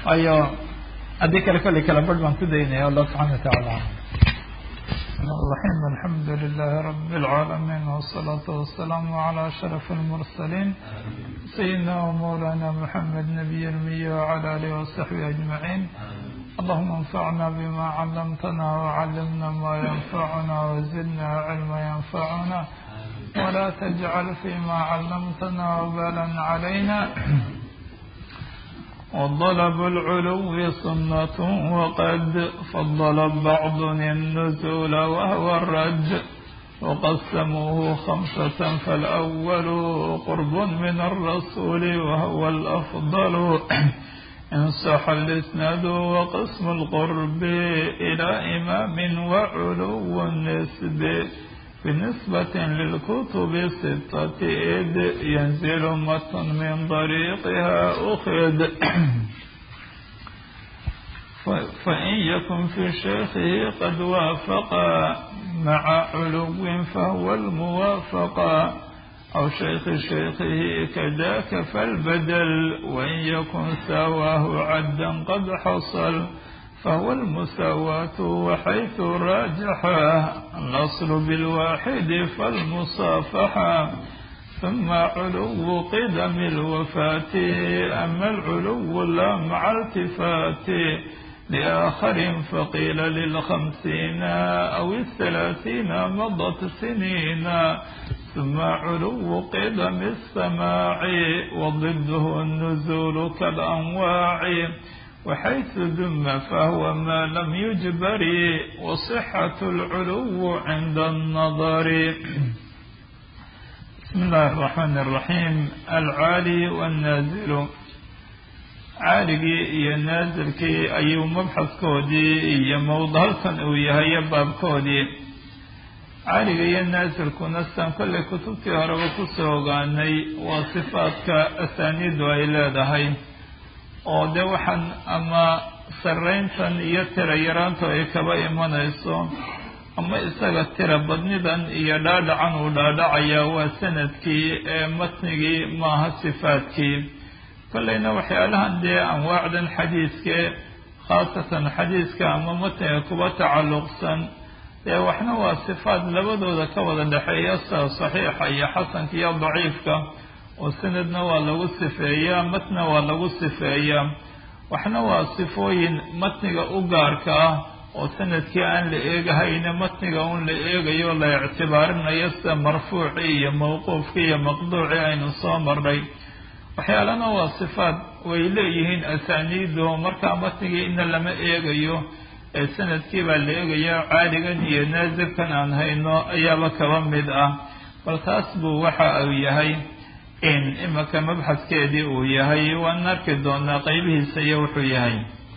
waayo haddii kale kolley kala barh baan ku daynaya allah subxana watacaala الرحيم الحمد لله رب العالمين والصلاة والسلام على أشرف المرسلين سيدنا ومولانا محمد نبي المية وعلى آله وصحبه أجمعين اللهم انفعنا بما علمتنا وعلمنا ما ينفعنا وزدنا علما ينفعنا ولا تجعل فيما علمتنا وبالا علينا وطلب العلو سنة وقد فضل بعض النزول وهو الرد وقسموه خمسة فالأول قرب من الرسول وهو الأفضل إن صح الإسناد وقسم القرب إلى إمام وعلو النسب بالنسبة للكتب الستة إذ ينزل متن من طريقها أخذ فإن يكن في شيخه قد وافق مع علو فهو الموافق أو شيخ شيخه كذاك فالبدل وإن يكن سواه عدا قد حصل فهو المساواة وحيث راجح الأصل بالواحد فالمصافحة ثم علو قدم الوفاة أما العلو لا مع التفات لآخر فقيل للخمسين أو الثلاثين مضت سنين ثم علو قدم السماع وضده النزول كالأنواع وحيث ذم فهو ما لم يجبر وصحة العلو عند النظر بسم الله الرحمن الرحيم العالي والنازل caaligii iyo naasilkii ayuu mabxaskoodii iyo mowdhalkan uu yahay baabkoodii caaliga iyo naasilkuna sitaan kollay kutubtii horeba kusoo ogaanay waa sifaadka asaaniidu ay leedahay oo dee waxaan ama sarrayntan iyo tira yaraantu ay kaba imanayso ama isaga tira badnidan iyo dhaadhacan uu dhaadhacayaa waa sanadkii ee matnigii maaha sifaadkii kollayna waxyaalahan dee anwaacdan xadiiskee khaasatan xadiiska ama matniga kuba tacalluqsan dee waxna waa sifaad labadooda ka wada dhexeeya sida saxiixa iyo xasanka iyo daciifka oo sanadna waa lagu sifeeyaa matna waa lagu sifeeyaa waxna waa sifooyin matniga u gaarka ah oo sanadkii aan la eegahayna matniga un la eegayo la ictibaarinayo sida marfuucii iyo mawquufkii iyo maqduucii aynu soo marnay waxyaalana waa sifaad way leeyihiin asaaniido markaa matnigii ina lama eegayo ee sanadkii baa la eegaya caaligan iyo naasirkan aan hayno ayaaba kaba mid ah bal taas buu waxa uu yahay in imaka mabxaskeedii uu yahay waan arki doonaa qeybihiisa iyo wuxuu yahay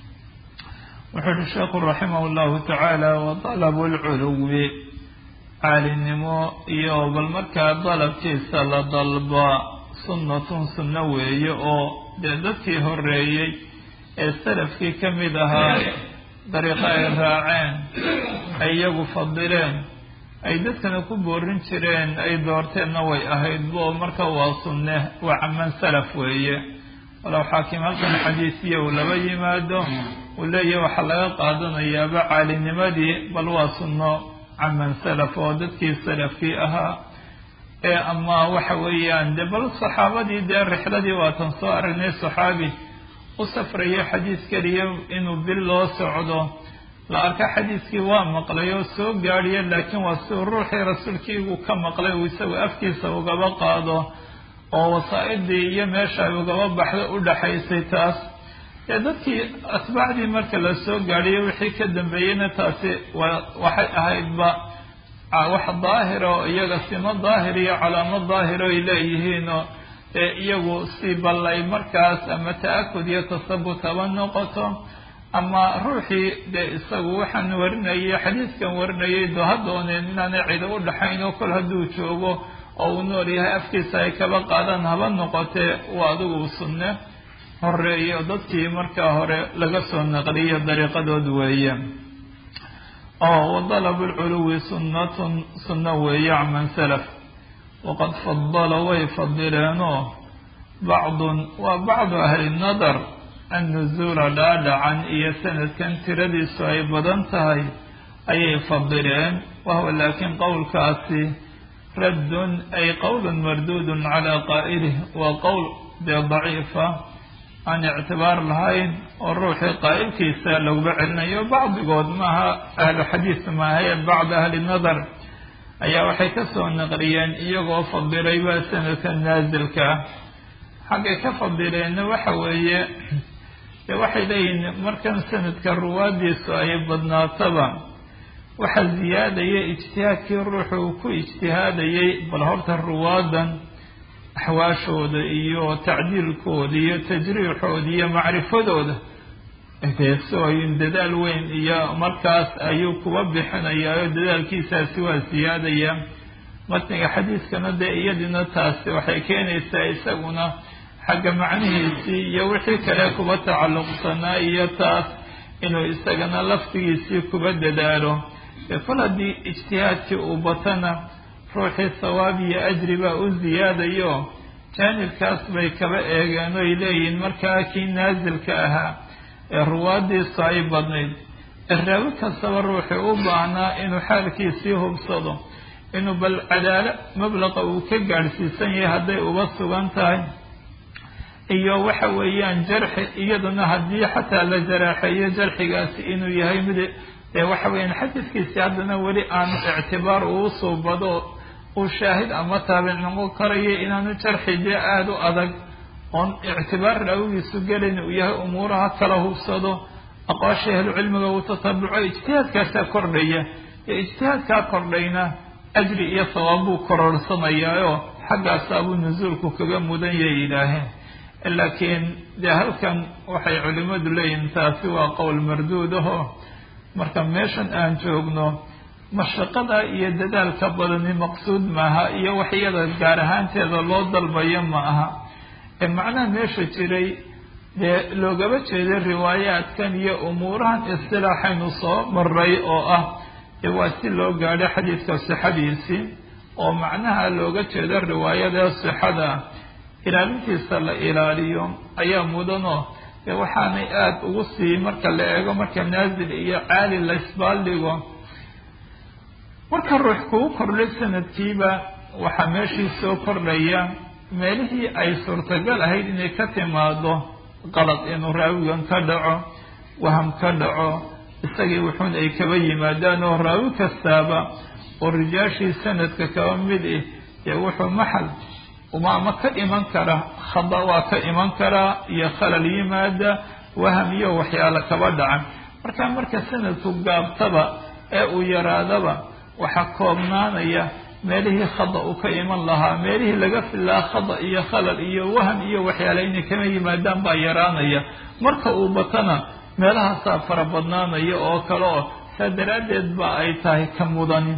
wuxuu uhi sheekhu raximah llahu tacaala wa dalabu lculuwi caalinimo iyo bal markaa dalabkiisa la dalba sunnatun sunno weeye oo dee dadkii horeeyey ee salafkii ka mid ahaa dariiqo ay raaceen ay iyagu fadileen ay dadkana ku boorin jireen ay doorteenna way ahayd bo marka waa sunne waa caman salaf weeye walow xaakim halkan xadiisiya uu laba yimaado uu leeyahy waxaa laga qaadanayaaba caalinimadii bal waa sunno caman salaf oo dadkii salafkii ahaa ee ama waxa weeyaan de bal saxaabadii dee rixladii waatan soo aragnay saxaabi u safrayo xadiis keliya inuu bil loo socdo la arka xadiiskii waa maqlay oo soo gaadhiya laakiin waa siuu ruuxii rasuulkiigu ka maqlay uu isagu afkiisa ugaba qaado oo wasaa-idii iyo meesha ay ugaba baxdo u dhaxaysay taas dee dadkii asbaacdii marka la soo gaadhiyo wixii ka dambeeyeyna taasi wa waxay ahaydba wax daahira oo iyaga simo daahir iyo calaamo daahiro ay leeyihiinoo ee iyagu si ballay markaas ama ta-akud iyo tasabut haba noqoto ama ruuxii dee isagu waxaan warinayay xadiiskan warinayay do ha dooneen inaanay cido u dhaxayn oo kol hadduu joogo oo uu nool yahay afkiisa ay kaba qaadaan haba noqotee waa adigu sunne horeeyo dadkii markaa hore laga soo naqliyo dariiqadood weeye oo wadalab lculuwi sunnatun sunno weeye caman salaf waqad fadala way fadileenoo bacdun waa bacdu ahli nadar annuzuula dhaadhacan iyo sanadkan tiradiisu ay badan tahay ayay fadileen wahuwa laakiin qowlkaasi raddun ay qowlun marduudun calaa qaa'ilih waa qowl dee daciifa aan ictibaar lahayn oo ruuxii qaa'ilkiisa laguba celinayo bacdigood maaha ahlu xadiis maahae bacd ahli nadar ayaa waxay ka soo naqliyeen iyagoo fadilayba sanadka naasilka ah xaggay ka fadileenna waxa weeye dee waxay leeyihin markan sanadka ruwaadiisu ay badnaataba waxa ziyaadaya ijtihaadkii ruuxu uu ku ijtihaadayay bal horta ruwaadan axwaashooda iyo tacdiilkooda iyo tajriixooda iyo macrifadooda deesooyin dadaal weyn iyo markaas ayuu kuba bixinayaa dadaalkiisaasi waa siyaadaya matniga xadiiskana dee iyadina taasi waxay keenaysaa isaguna xagga macnihiisii iyo wixii kale kuba tacalluqsanaa iyo taas inuu isagana laftigiisii kuba dadaalo dee kol haddii ijtihaadkii uu batana ruuxii sawaab iyo ajri baa u ziyaadayo jaanibkaas bay kaba eegeen oy leeyihiin markaa kii naasilka ahaa ee ruwaadiisu ay badnayd ee raawi kastaba ruuxii u baahnaa inuu xaalkiisii hubsado inuu bal cadaalo mablaqa uu ka gaadhsiisan yahay hadday uba sugan tahay iyo waxa weeyaan jarxi iyaduna haddii xataa la jaraaxeeyo jarxigaasi inuu yahay mid dee waxa weeyaan xadiidkiisi haddana weli aanu ictibaar uu suubado uu shaahid ama taabic noqon karayo inaanu jarxi dee aada u adag oon ictibaar raawigiisu gelin uu yahay umuuraha kala hubsado aqwaasha ahlucilmiga uu tatabuco ijtihaadkaasaa kordhaya ee ijtihaadkaa kordhayna ajri iyo sawaab buu kororhsanayaayoo xaggaasaabuu nusuulku kaga mudan yay yidhaaheen laakiin dee halkan waxay culimmadu leeyihin taasi waa qowl marduud aho marka meeshan aan joogno mashaqada iyo dadaalka badani maqsuud maaha iyo wax iyada gaar ahaanteeda loo dalbayo ma aha ee macnaha meesha jiray dee loogaba jeeday riwaayaadkan iyo umuurahan istilaaxaynu soo maray oo ah dee waa si loo gaadho xadiidka sixadiisii oo macnaha looga jeedo riwaayada sixada ilaalintiisa la ilaaliyo ayaa mudanoo dee waxaanay aada ugu sii marka la eego marka naasil iyo caali la isbaaldhigo marka ruux kugu kordhay sanadkiiba waxaa meeshii soo kordhaya meelihii ay suurtagal ahayd inay ka timaado qalad inuu raawigan ka dhaco waham ka dhaco isagii wuxuun ay kaba yimaadaan oo raawi kastaaba oo rijaashii sanadka kaba mid ih dee wuxuu maxal umaama ka iman kara khada waa ka iman karaa iyo khalal yimaada waham iyo waxyaalo kaba dhacan marka marka sanadku gaabtaba ee uu yaraadaba waxaa koobnaanaya meelihii khada uu ka iman lahaa meelihii laga filaa khada iyo khalal iyo waham iyo waxyaale inay kama yimaadaan baa yaraanaya marka uu batana meelahaasaa fara badnaanaya oo kale oo saa daraaddeed ba ay tahay ka mudani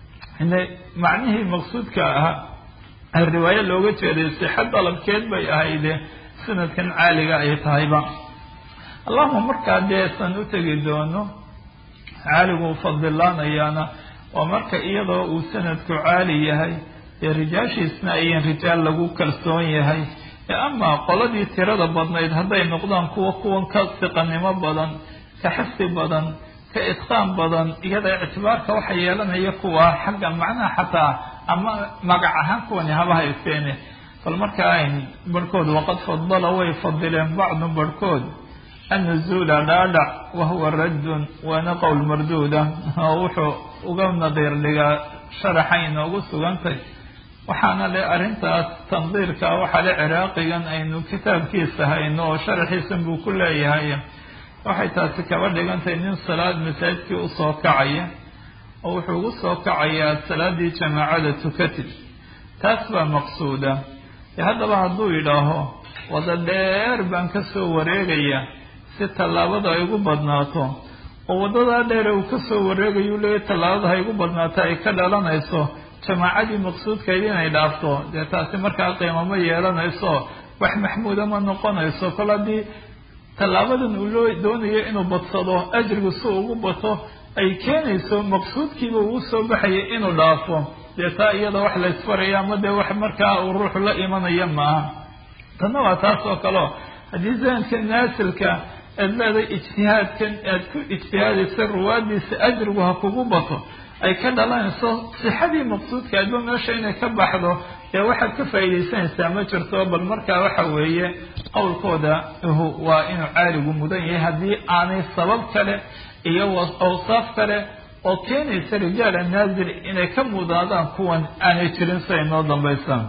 macnihii maqsuudka ahaa riwaayo looga jeeday sixa dalabkeed bay ahayde sanadkan caaliga ay tahayba allahuma markaa dee san u tegi doono caaligu fadilaanayaana waa marka iyadoo uu sanadku caali yahay dee rijaashiisna ayan rijaal lagu kalsoon yahay ee amaa qoladii tirada badnayd hadday noqdaan kuwa kuwan ka siqanimo badan ka xifdi badan ka idqaan badan iyada ictibaarka waxa yeelanaya kuwa xagga macnaha xataa ama magac ahaan kuwani haba haysteene bal markaa ayn barhkood waqad fadala way fadileen bacdu barhkood annuzuula dhaadhac wahuwa raddun waana qowl marduuda oo wuxuu uga nadiir dhigaa sharaxay inoogu sugantay waxaana le arrintaas tandiirka waxaa le ciraaqigan aynu kitaabkiisa hayno oo sharaxiisan buu ku leeyahay waxay taasi kaba dhigantahay nin salaad masaajidkii usoo kacaya oo wuxuu ugu soo kacayaa salaadii jamaacada tukatid taas baa maqsuuda e haddaba hadduu yidhaaho wada dheer baan ka soo wareegaya si tallaabada ay ugu badnaato oo waddadaa dheere uu ka soo wareegayu leeya tallaabada hay ugu badnaato ay ka dhalanayso jamaacadii maqsuudkayd inay dhaafto dee taasi markaa qiimamo yeelanayso wax maxmuuda ma noqonayso kol haddii tallaabadan uu loo doonayo inuu badsado ajrigu si ugu bato ay keenayso maqsuudkiiba uu soo baxaya inuu dhaafo dee taa iyada wax la ysfaraya ama dee wax markaa uu ruuxu la imanaya maaha tanna waa taas oo kaleo haddii sanadka naasilka aad leedahay ijtihaadkan aad ku ijtihaadaysa ruwaadiisa ajrigu ha kugu bato ay ka dhalanayso sixadii maqsuudka adba meesha inay ka baxdo dee waxaad ka faa'iidaysanaysaa ma jirto bal markaa waxa weeye qowlkooda waa inuu caaligu mudan yahay haddii aanay sabab kale iyo awsaaf kale oo keenaysa rijaala naazil inay ka mudaadaan kuwan aanay jirin siay noo dambaysaan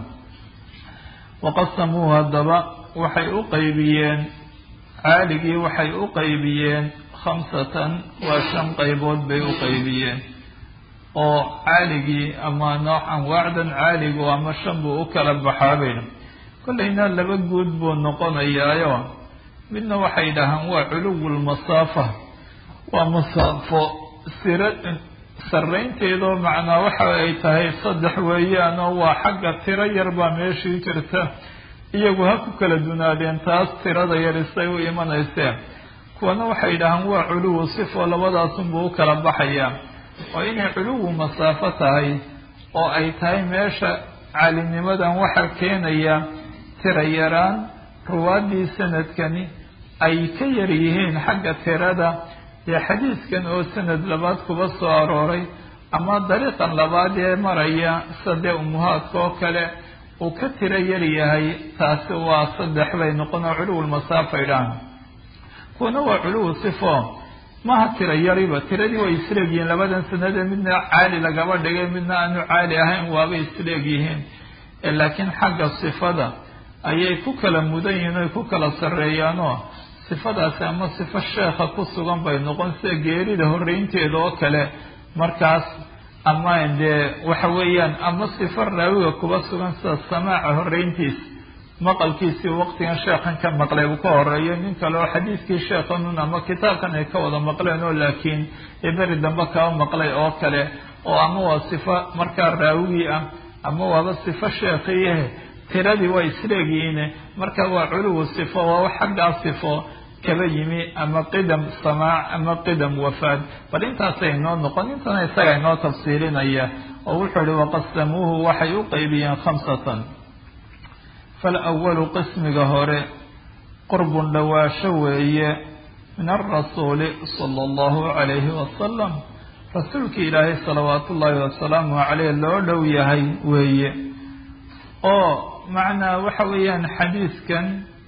waqasamuu haddaba waxay u qaybiyeen caaligii waxay u qaybiyeen khamsatan waa shan qaybood bay u qaybiyeen oo caaligii ama nooc anwaacdan caaligu ama shan buu u kala baxaabayna kollayna laba guud buu noqonayaayo midna waxay dhahaan waa culuwulmasaafa waa masaafo sira sarraynteedoo macnaa waxa ay tahay saddex weeyaanoo waa xagga tiro yar baa meeshii jirta iyagu ha ku kala dunaadeen taas tirada yarisay u imanayseen kuwana waxay dhahaan waa culuwu sifo labadaasunbuu u kala baxayaa oo inay culuwu masaafo tahay oo ay tahay meesha caalinimadan waxaa keenaya tira yaraan ruwaaddii sanadkani ay ka yar yihiin xagga tirada dee xadiiskan oo sanad labaad kuba soo arooray ama dariiqan labaad ee maraya sadee umuhaadka oo kale uu ka tiro yar yahay taasi waa saddex bay noqon oo culuwulmasaafay dhahan kuwana waa culuwu sifo maha tiro yariba tiradii way isleegyihiin labadan sanadee midna caali lagaba dhigay midna aanu caali ahayn waabay isleegyihiin laakiin xagga sifada ayay ku kala mudan yihiin oy ku kala sarreeyaanoo sifadaasi ama sifo sheekha ku sugan bay noqon sida geerida horreynteeda oo kale markaas ama dee waxa weeyaan ama sifo raawiga kuba sugan sida samaaca horreyntiisa maqalkiisii waqtigan sheekhan ka maqlay uu ka horeeyo nin kale oo xadiiskii sheekhanun ama kitaabkan ay ka wada maqleen oo laakiin ee beri dambe kaba maqlay oo kale oo ama waa sifo markaa raawigii ah ama waaba sifo sheekhiihe tiradii waa isleegyihiine marka waa culuwu sifo waa wax xaggaa sifo kaba yimi ama qidam samaac ama qidam wafaad bal intaasay inoo noqon intana isaga inoo tafsiilinaya oo wuxuu ihi waqasamuuhu waxay u qaybiyeen khamsatan falawalu qismiga hore qurbun dhawaasho weeye min alrasuuli sala allahu calayhi wasalam rasuulkii ilaahay salawaatu ullaahi wasalaamu caleyh loo dhow yahay weeye oo macnaa waxa weeyaan xadiiskan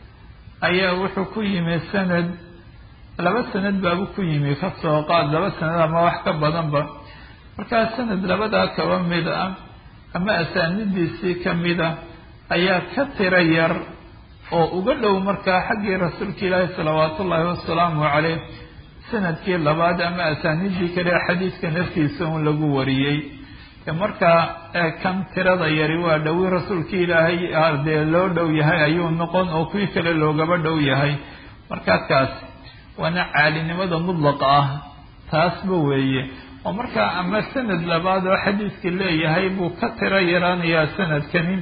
ayaa wuxuu ku yimi sanad laba sanad baabu ku yimi ka soo qaad laba sanad ama wax ka badanba markaa sanad labadaa kaba mid ah ama asaanidiisii ka mid a ayaa ka tiro yar oo uga dhow markaa xaggii rasuulka ilaahi salawaatu ullaahi wasalaamu caleyh sanadkii labaad ama asaanidii kale xadiiska naftiisa un lagu wariyey markaa kan tirada yari waa dhowi rasuulkii ilaahay dee loo dhow yahay ayuu noqon oo kuwii kale loogaba dhow yahay markaa kaas waana caalinimada mudlaqa ah taasba weeye oo markaa ama sanad labaad oo xadiiska leeyahay buu ka tiro yaraanayaa sanadkani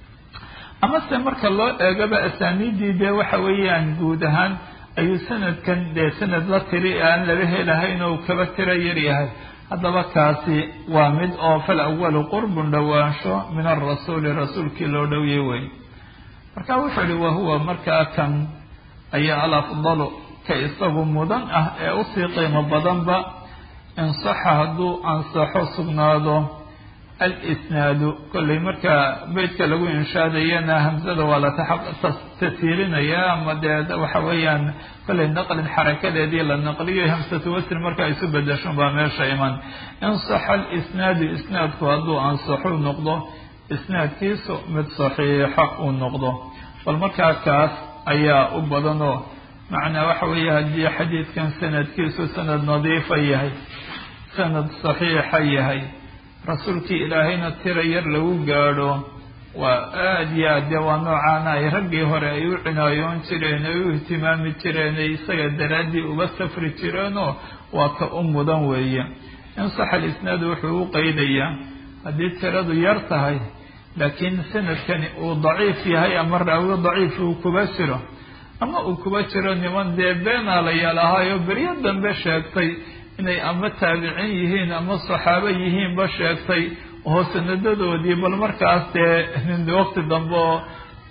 amase marka loo eegaba asaaniidii dee waxa weeyaan guud ahaan ayuu sanadkan dee sanad la tiri aan laba helahayn oo kaba tiro yar yahay haddaba kaasi waa mid oo fal awalu qurbun dhowaansho min alrasuuli rasuulkii loo dhowyay wey marka wuxuu ihi wahuwa markaa kan ayaa alafdalu ka isagu mudan ah ee usii qiimo badanba insaxa hadduu ansaxo sugnaado alisnaadu kollay markaa beytka lagu inshaadayana hamsada waa la tasiilinaya ama dee waxa weeyaan kollay naqlin xarakadeedii la naqliyo hamsatu wasri markaa isu bedeshon baa meesha iman insaxa alisnaadu isnaadku hadduu ansaxuu noqdo isnaadkiisu mid saxiixa uu noqdo bal markaa kaas ayaa u badanoo macnaa waxa weeye haddii xadiidkan sanadkiisu sanad nadiifa yahay sanad saxiixa yahay rasuulkii ilaahayna tira yar lagu gaadho waa aada iyo aad dee waa noocaana ay raggii hore ay u cinaayoon jireen ay u ihtimaami jireen ay isaga daraaddii uga safri jireenoo waa ka u mudan weeye insax alisnaadu wuxuu u qeydayaa haddii tiradu yar tahay laakiin sanadkani uu daciif yahay ama raawi daciif uu kuba jiro ama uu kuba jiro niman dee beenaalayaal ahaayo beryo dambe sheegtay inay ama taabicin yihiin ama saxaabo yihiinba sheegtay oo sanadadoodii bal markaas dee waqti dambe oo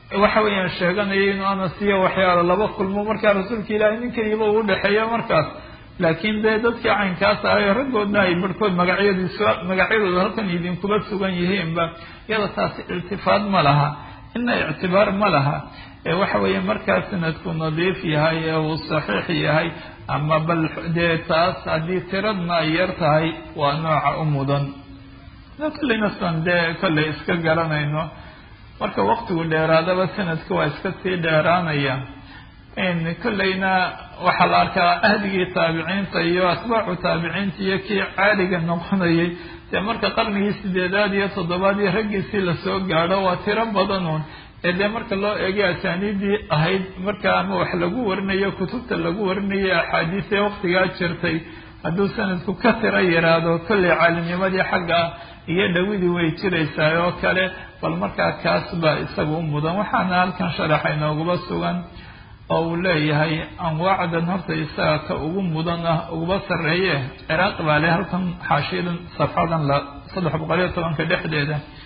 waxa weeyaan sheeganaya inuu anas iyo waxyaalo laba kulmo markaa rasuulka ilaahay nin keliba uu udhexeeya markaas laakiin dee dadkii caynkaas ahay raggoodna ay barhkood magacyadiis magacyadooda halkan idinkuba sugan yihiinba iyada taasi iltifaad ma laha ina ictibaar ma laha ee waxa weeye markaa sanadku nadiif yahay ee uu saxiix yahay ama bal dee taas haddii tiradna ay yar tahay waa nooca u mudan kolleyna san dee kolley iska garanayno marka waktigu dheeraadaba sanadka waa iska sii dheeraanaya kolleyna waxaa la arkaa ahdigii taabiciinta iyo atbaacu taabiciinta iyo kii caaliga noqonayay dee marka qarnigii sideedaad iyo toddobaad iyo raggiisii lasoo gaadho waa tiro badanuun ee dee marka loo eegay asaaniidii ahayd marka ama wax lagu warinayo kutubta lagu warinayo axaadiis ee waktigaa jirtay hadduu sanadku ka tiro yaraado kolley caalimnimadii xagga iyo dhawidii way jiraysaa oo kale bal markaa kaas baa isaga u mudan waxaana halkan sharaxa inoogaba sugan oo uu leeyahay anwaacdan horta isaga ka ugu mudan ah uguba sarreeye ciraaq baa leh halkan xaashiyadan safxadan la saddex boqol iyo tobanka dhexdeeda